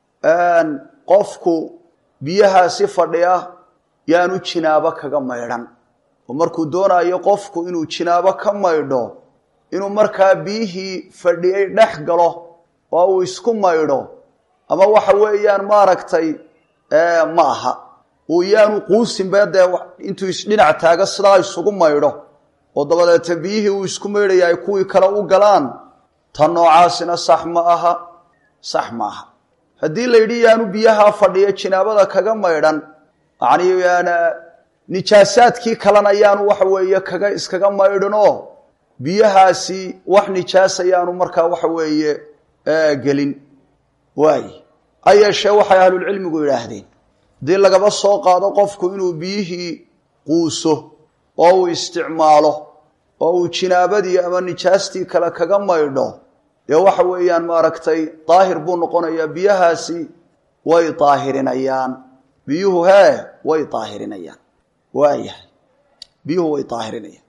qofku biyahaasi fadhiya yaanu jinaabo kaga maydhan oo markuu doonayo qofku inuu jinaabo ka maydho inuu markaa biyihii fadhiyey dhex galo oo uu isku maydho ama waxa weeyaan maaragtay ma aha uu yaanu quusinbe dee intuu isdhinac taago sidaa isugu maydho oo dabadeeta biyihii uu isku maydhaya ay kuwii kale u galaan tan noocaasina sax ma aha sax ma aha haddii la yidhi yaanu biyaha fadhiya jinaabada kaga maydhan yacni nijaasaadkii kalena yaanu waxa weeye kaga iskaga maydhinoo biyahaasi wax nijaasa yaanu markaa waxa weeye gelin waay ha yeeshee waxay ahlulcilmigu yidhaahdeen haddii lagaba soo qaado qofku inuu biyihii quuso oo uu isticmaalo oo uu jinaabadii ama nijaastii kale kaga maydho dee waxa weeyaan maaragtay daahir buu noqonayaa biyahaasi way daahirinayaan biyuhu hee way daahirinayaan waayahay biyuhu way daahirinayaan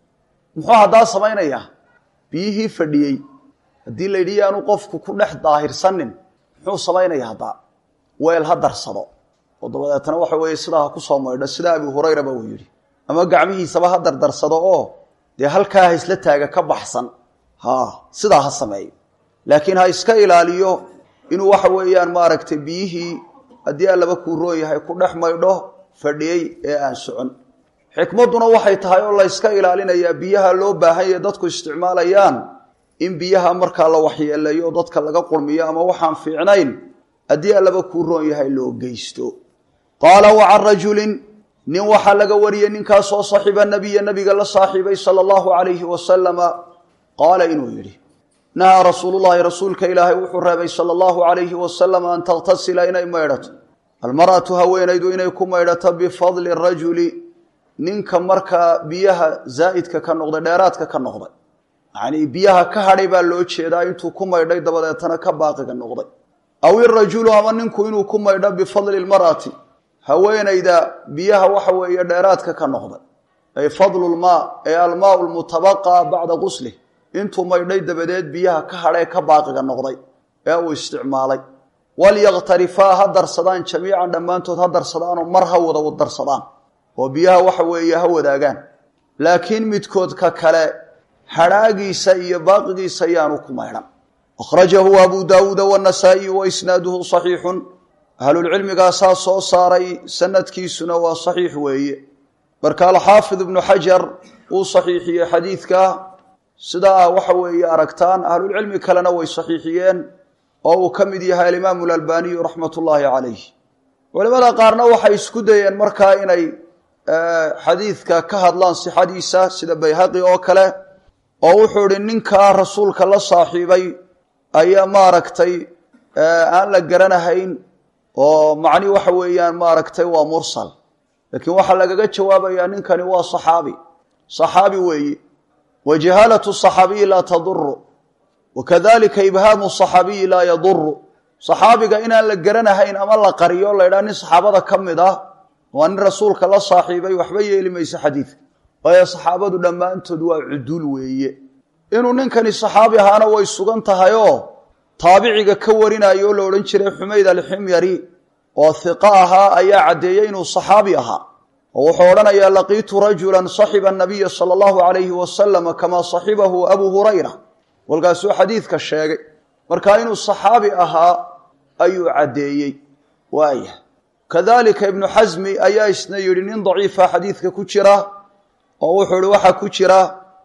muxuu haddaa samaynayaa biyihii fadhiyey haddii la yidhi yaanu qofku ku dhex daahirsanin muxuu samaynaya haddaa weel ha darsado oo dabadeetana waxa weeye sidaa ha kusoo maydho sida abi hurayraba uu yidhi ama gacmihiisaba ha dardarsado oo dee halkaa ha isla taaga ka baxsan ha sidaa ha sameeyo laakiin ha iska ilaaliyo inuu waxa weeyaan maaragtay biyihii haddii allaba kuu roon yahay ku dhex maydho fadhiyey ee aan socon xikmadduna waxay tahay oo la yska ilaalinayaa biyaha loo baahan yahe dadku isticmaalayaan in biyaha markaa la waxyeeleeyo oo dadka laga qurmiyo ama waxaan fiicnayn haddii allaba kuu roon yahay loo geysto qaala wa can rajulin nin waxaa laga wariyey ninkaasoo saxiiba nabiya nabiga la saaxiibay sala allahu calayhi wasalama qaala inuu yidhi nahaa rasuulullahi rasuulka ilaahay wuxuu reebay sala allahu calayhi wasalam an takhtasila inay maydhato almar'atu haweenaydu inay ku maydhato bifadli rajuli ninka markaa biyaha zaa'idka ka noqday dheeraadka ka noqday yacnii biyaha ka hadhay baa loo jeedaa intuu ku maydhay dabadeetana ka baaqiga noqday aw irajulu ama ninku inuu ku maydho bifadli lmar'ati haweenayda biyaha waxa weeye dheeraadka ka noqday ay fadlu lmaa ee almaau lmutabaqa bacda guslih intuu maydhay dabadeed biyaha ka hadhee ka baaqiga noqday ee uu isticmaalay walyaktarifaa ha darsadaan jamiican dhammaantood ha darsadaanoo mar ha wada darsadaan oo biyaha waxa weeye ha wadaagaan laakiin midkood ka kale hadhaagiisa iyo baaqigiisa yaanu ku maydhan akhrajahu abu daawuuda wanasaa'iyu wa isnaaduhu saxiixun ahlulcilmigaasaa soo saaray sanadkiisuna waa saxiix weeye marka alxaafid ibnu xajar uu saxiixiyey xadiidka sidaa waxa weeye aragtaan ahlulcilmi kalena way saxiixiyeen oo uu ka mid yahay alimaamu alalbaniyu raxmat ullaahi calayh culimada qaarna waxay isku dayeen markaa inay xadiidka ka hadlaan sixadiisa sida bayhaqi oo kale oo wuxuu ihi ninkaa rasuulka la saaxiibay ayaa maaragtay aan la garanahayn oo macni waxa weeyaan maaragtay waa mursal laakiin waxaa lagaga jawaabayaa ninkani waa saxaabi saxaabi weeye wa jahaalatu saxaabiyi laa taduru wakadalika ibhaamu saxaabiyi laa yaduru saxaabiga inaan la garanahayn ama la qariyo la ydhaha nin saxaabada ka mid ah waa nin rasuulka la saaxiibay waxba yeeli mayso xadiidka waayo saxaabadu dhammaantood waa cuduul weeye inuu ninkani saxaabi ahaana way sugan tahayoo taabiciga ka warinayo oo la odhan jiray xumayd alximyari oo hiqo ahaa ayaa caddeeyey inuu saxaabi ahaa oo wuxuu odhanayaa laqiitu rajulan saxiba anabiya sala allahu calayhi wasalama kamaa saxibahu abu hurayra walkaasuu xadiidka sheegay markaa inuu saxaabi ahaa ayuu caddeeyey waaya kadalika ibnu xasmi ayaa isna yidhi nin daciifa xadiidka ku jira oo wuxuu ihi waxaa ku jira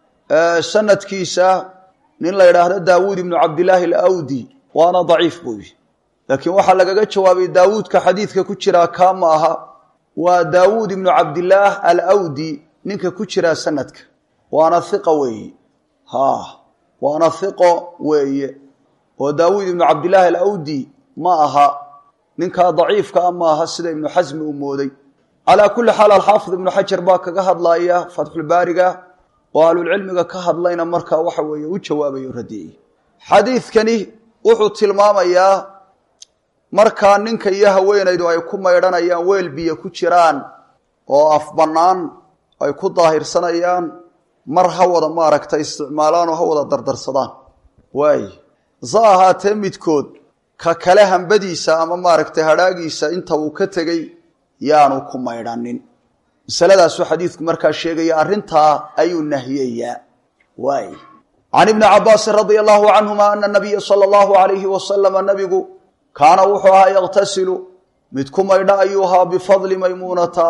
sanadkiisa nin la yidhaahdo daawuud ibnu cabdillaahi alawdi waana daciif buu yihi laakiin waxaa lagaga jawaabay daawuudka xadiidka ku jiraa kaa ma aha waa daawuud ibnu cabdillaah alawdi ninka ku jiraa sanadka waana hiqa weeye ha waana hiqo weeye oo daawuud ibnu cabdillaahi alawdi ma aha ninkaa daciifka a ma aha sida ibnu xasmi uu mooday calaa kulli xaal alxaafid ibnu xajar baa kaga hadlaya fatxulbaariga oo ahlulcilmiga ka hadlayna markaa waxa weeye u jawaabayo radiyey xadiidkani wuxuu tilmaamayaa markaa ninka iyo haweenaydu ay ku maydhanayaan weel biyo ku jiraan oo af bannaan ay ku daahirsanayaan mar ha wada maaragta isticmaalaan oo ha wada dardarsadaan waay hase ahaatee midkood ka kale hambadiisa ama maaragtay hadhaagiisa inta uu ka tegey yaanu ku maydhanin masaladaasuu xadiidku markaa sheegaya arrintaa ayuu nahiyayaa waay can ibni cabaasin radia allahu canhuma ana nabiya sala allahu alayhi wasalama nabigu kaana wuxuu ahaa yaqtasilu mid ku maydha ayuu ahaa bifadli maymuunata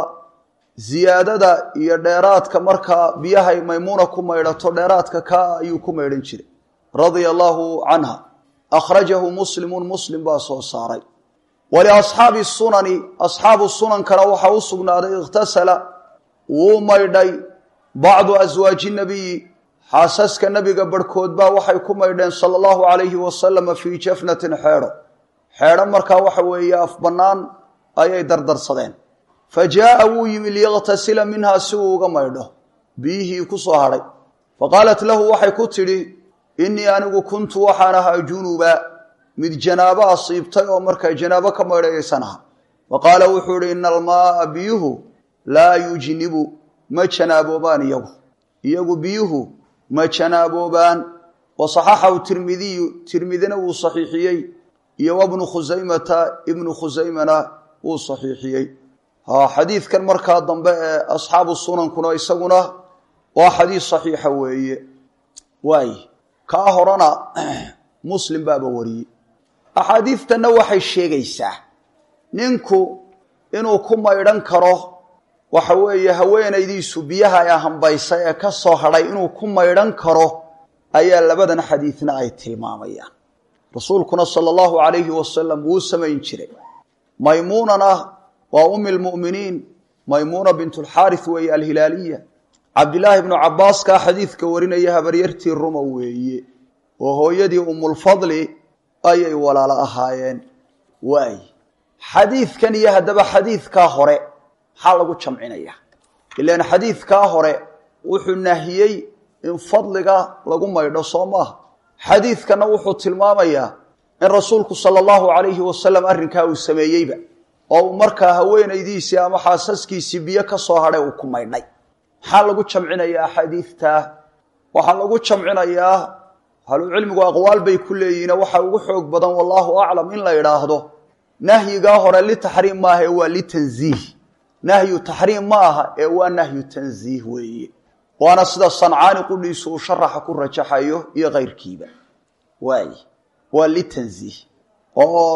ziyaadada iyo dheeraadka markaa biyahay maymuuna ku maydhato dheeraadka kaa ayuu ku maydhan jiray radia allahu canha akhrajahu muslimun muslim baa soo saaray waliasxaabi sunani asxaabu sunankana waxaa u sugnaaday ikhtasala wuu maydhay bacdu aswaaji nabiyi xaasaska nebiga barhkood baa waxay ku maydheen sala allahu calayhi wasalama fii jafnatin xeedho xeedho markaa waxa weeye af bannaan ayay dardarsadeen fa jaa'a wuu yimi liyaqtasila minhaa si uu uga maydho biyihii ku soo hadhay fa qaalat lahu waxay ku tidhi innii anigu kuntu waxaan ahaa junuba mid janaabo asiibtay oo markaa janaabo ka maydhayaysan aha wa qaala wuxuu idhi ina almaaa biyuhu laa yujnibu ma janaaboobaan iyagu iyagu biyuhu ma janaaboobaan wa saxaxahu tirmidiyu tirmidina wuu saxiixiyey iyo wabnu khusaymata ibnu khusaymana wuu saxiixiyey xadiidkan markaa dambe ee asxaabu sunankuna isaguna waa xadiis saxiixa weeye waay kaa horena muslim baaba wariyey axaadiidtanna waxay sheegaysaa ninku inuu ku maydhan karo waxa weeye haweenaydiisu biyaha ee hambaysay ee ka soo hadhay inuu ku maydhan karo ayaa labadan xadiidna ay tilmaamayaan rasuulkuna sala allahu calayhi wasalam wuu samayn jiray maymuunana waa ummi lmu'miniin maymuuna bintulxaaris weeye alhilaaliya cabdilaahi bnu cabbaaskaa xadiidka warinaya habaryartii ruma weeye oo hooyadii umulfadli ayay walaalo ahaayeen waay xadiidkan iyo haddaba xadiidkaa hore maxaa lagu jamcinaya ilaan xadiidkaa hore wuxuu nahiyey in fadliga lagu maydho soo maaha xadiidkanna wuxuu tilmaamayaa in rasuulku sala allahu calayhi wasalam arrinkaa uu sameeyeyba oo uu markaa haweenaydiisii ama xaasaskiisii biyo ka soo hadhay uu ku maydhay maxaa lagu jamcinayaa axaadiidtaa waxaa lagu jamcinayaa ahlucilmigu aqwaal bay ku leeyihiin waxaa ugu xoog badan wallaahu aclam in la idhaahdo nahyigaa hore litaxriim maaha ee waa litanziih nahyu taxriim ma aha ee waa nahyu tanziih weeye waana sida sancaani qudhiisu uu sharaxa ku rajaxayo iyo kayrkiiba waay waa litanziih oo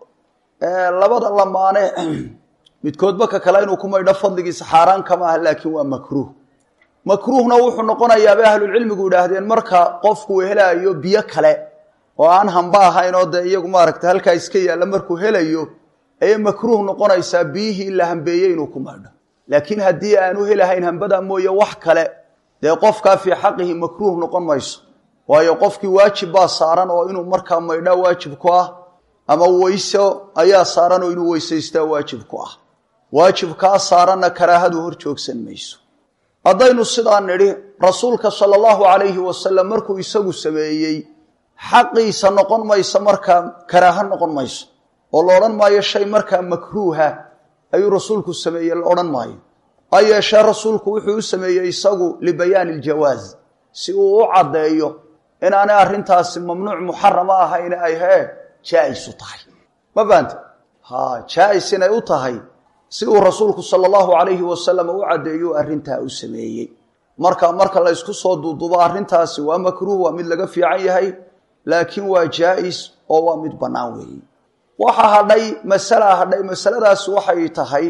labada lamaane midkoodba ka kale inuu ku maydho fadligiisa xaaraan kama aha laakiin waa makruuh makruuhna wuxuu noqonayaa bay ahlulcilmigu idhaahdeen marka qofku helaayo biyo kale oo aan hamba ahayn oo dee iyagu maaragta halkaa iska yaalla markuu helayo ayay makruuh noqonaysaa biyihii la hambeeyey inuu ku maydho laakiin haddii aanu helahayn hambada mooye wax kale dee qofkaa fii xaqihi makruuh noqon mayso waayo qofkii waajib baa saaran oo inuu markaa maydhaa waajib ku ah ama weyso ayaa saaran oo inuu weysaystaa waajib ku ah waajibkaa saaranna karaahadu hor joogsan mayso haddaynu sidaa nidhi rasuulka sala allahu calayhi wasalam markuu isagu sameeyey xaqiisa noqon mayso markaa karaaho noqon mayso oo la odhan maayo shay markaa makruuha ayuu rasuulku sameeyey la odhan maayo ha yeeshee rasuulku wuxuu u sameeyey isagu libayaani iljawaaz si uu u caddeeyo inaanay arrintaasi mamnuuc muxarama ahayn ay hee jaa-is u tahay ma fahamte ha jaa-is inay u tahay si uu rasuulku sala allahu calayhi wasalam u caddeeyo arrintaa u sameeyey marka marka la ysku soo duudubo arrintaasi waa makruuh waa mid laga fiican yahay laakiin waa jaa-is oo waa mid bannaan weeye waxaa hadhay masala hadhay masaladaasi waxay tahay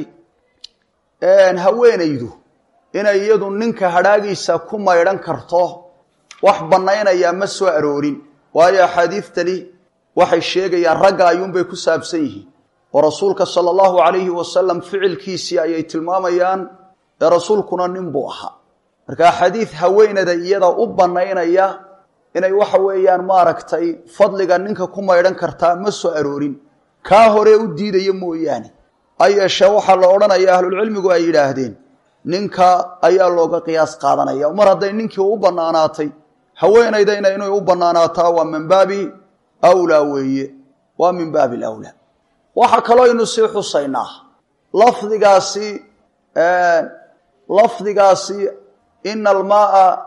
haweenaydu inay iyadu ninka hadhaagiisa ku maydhan karto wax bannaynayaa ma soo aroorin waayo axaadiidtani waxay sheegayaan ragga ayuunbay ku saabsan yihiin oo rasuulka sala allahu calayhi wasalam ficilkiisii ayay tilmaamayaan ee rasuulkuna nin buu ahaa markaa xadiid haweenada iyada u bannaynaya inay waxa weeyaan maaragtay fadliga ninka ku maydhan kartaa ma soo aroorin kaa hore u diidaya mooyaane ha yeeshee waxaa la odhanaya ahlulcilmigu ay yidhaahdeen ninka ayaa looga qiyaas qaadanaya mar hadday ninkii u bannaanaatay haweenaydayna inay u bannaanaataa waa min baabi awlaa weeye waa min baabi alawlaa waxaa kaloo aynu sii xusaynaa lafdigaasi lafdigaasi ina almaaa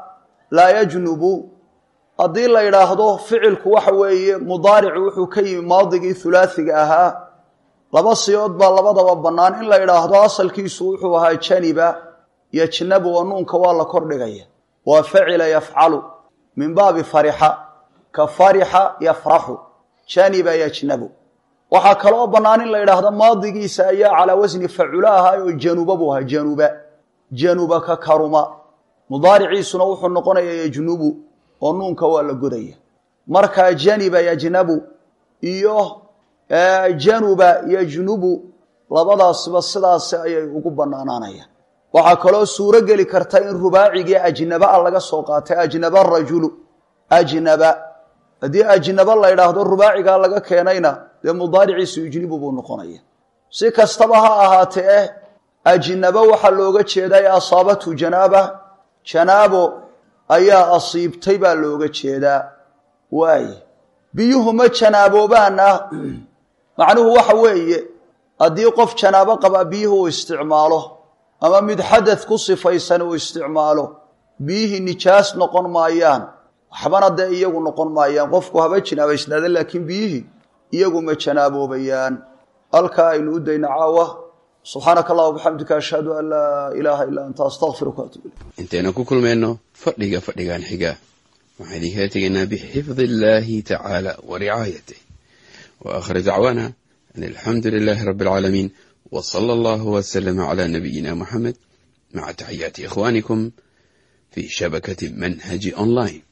laa yajnubu haddii la yidhaahdo ficilku waxa weeye mudaaricu wuxuu ka yimi maadigii hulaasiga ahaa laba siyood baa labadaba bannaan in la yidhaahdo asalkiisu wuxuu ahaa janiba yajnabu oo nuunka waa la kordhigaya waa facila yafcalu min baabi farixa ka farixa yafraxu janiba yajnabu waxaa kaloo bannaan in la yidhaahdo maadigiisa ayaa calaa wasni facula ahaa oo januba buu ahaa januba januba ka karuma mudaariciisuna wuxuu noqonayaa yajnubu oo nuunka waa la godaya markaa janiba yajnabu iyo januba yajnubu labadaasba sidaasi ayay ugu bannaanaanayaan waxaa kaloo suuro geli karta in rubaacigii ajnaba a laga soo qaatay ajnaba rajulu ajnaba haddii ajnaba la yidhaahdo rubaacigaa laga keenayna dee mudaariciisu yujnibu buu noqonaya si kastaba ha ahaatee eh ajnaba waxaa looga jeedaa ee asaabatu janaaba janaabo ayaa asiibtay baa looga jeedaa waaye biyuhu ma janaaboobaana macnuhu waxa weeye haddii qof janaabo qabaa biyuhu uu isticmaalo ama mid xadad ku sifaysan uu isticmaalo biyihii nijaas noqon maayaan waxbana dee iyagu noqon maayaan qofku haba jinaabaysnaada laakiin biyihii iyagu ma janaaboobeyaan halkaa aynu u dayna caawa subxaanaka allah bxamdika ashhadu an laa ilaaha ilaa anta astaqfiruka atub ilayk intaynu ku kulmayno fadhiga fadhigan xiga waxaan idinkala tegaynaa bixifdi illaahi tacaala wa ricaayatih wa aakhir dacwaana an alxamdu lilaahi rabbi alcaalamiin w sala allahu wslama cala nabiyina muxamed maca taxiyaati ikhwanikum fi shabakati manhaji online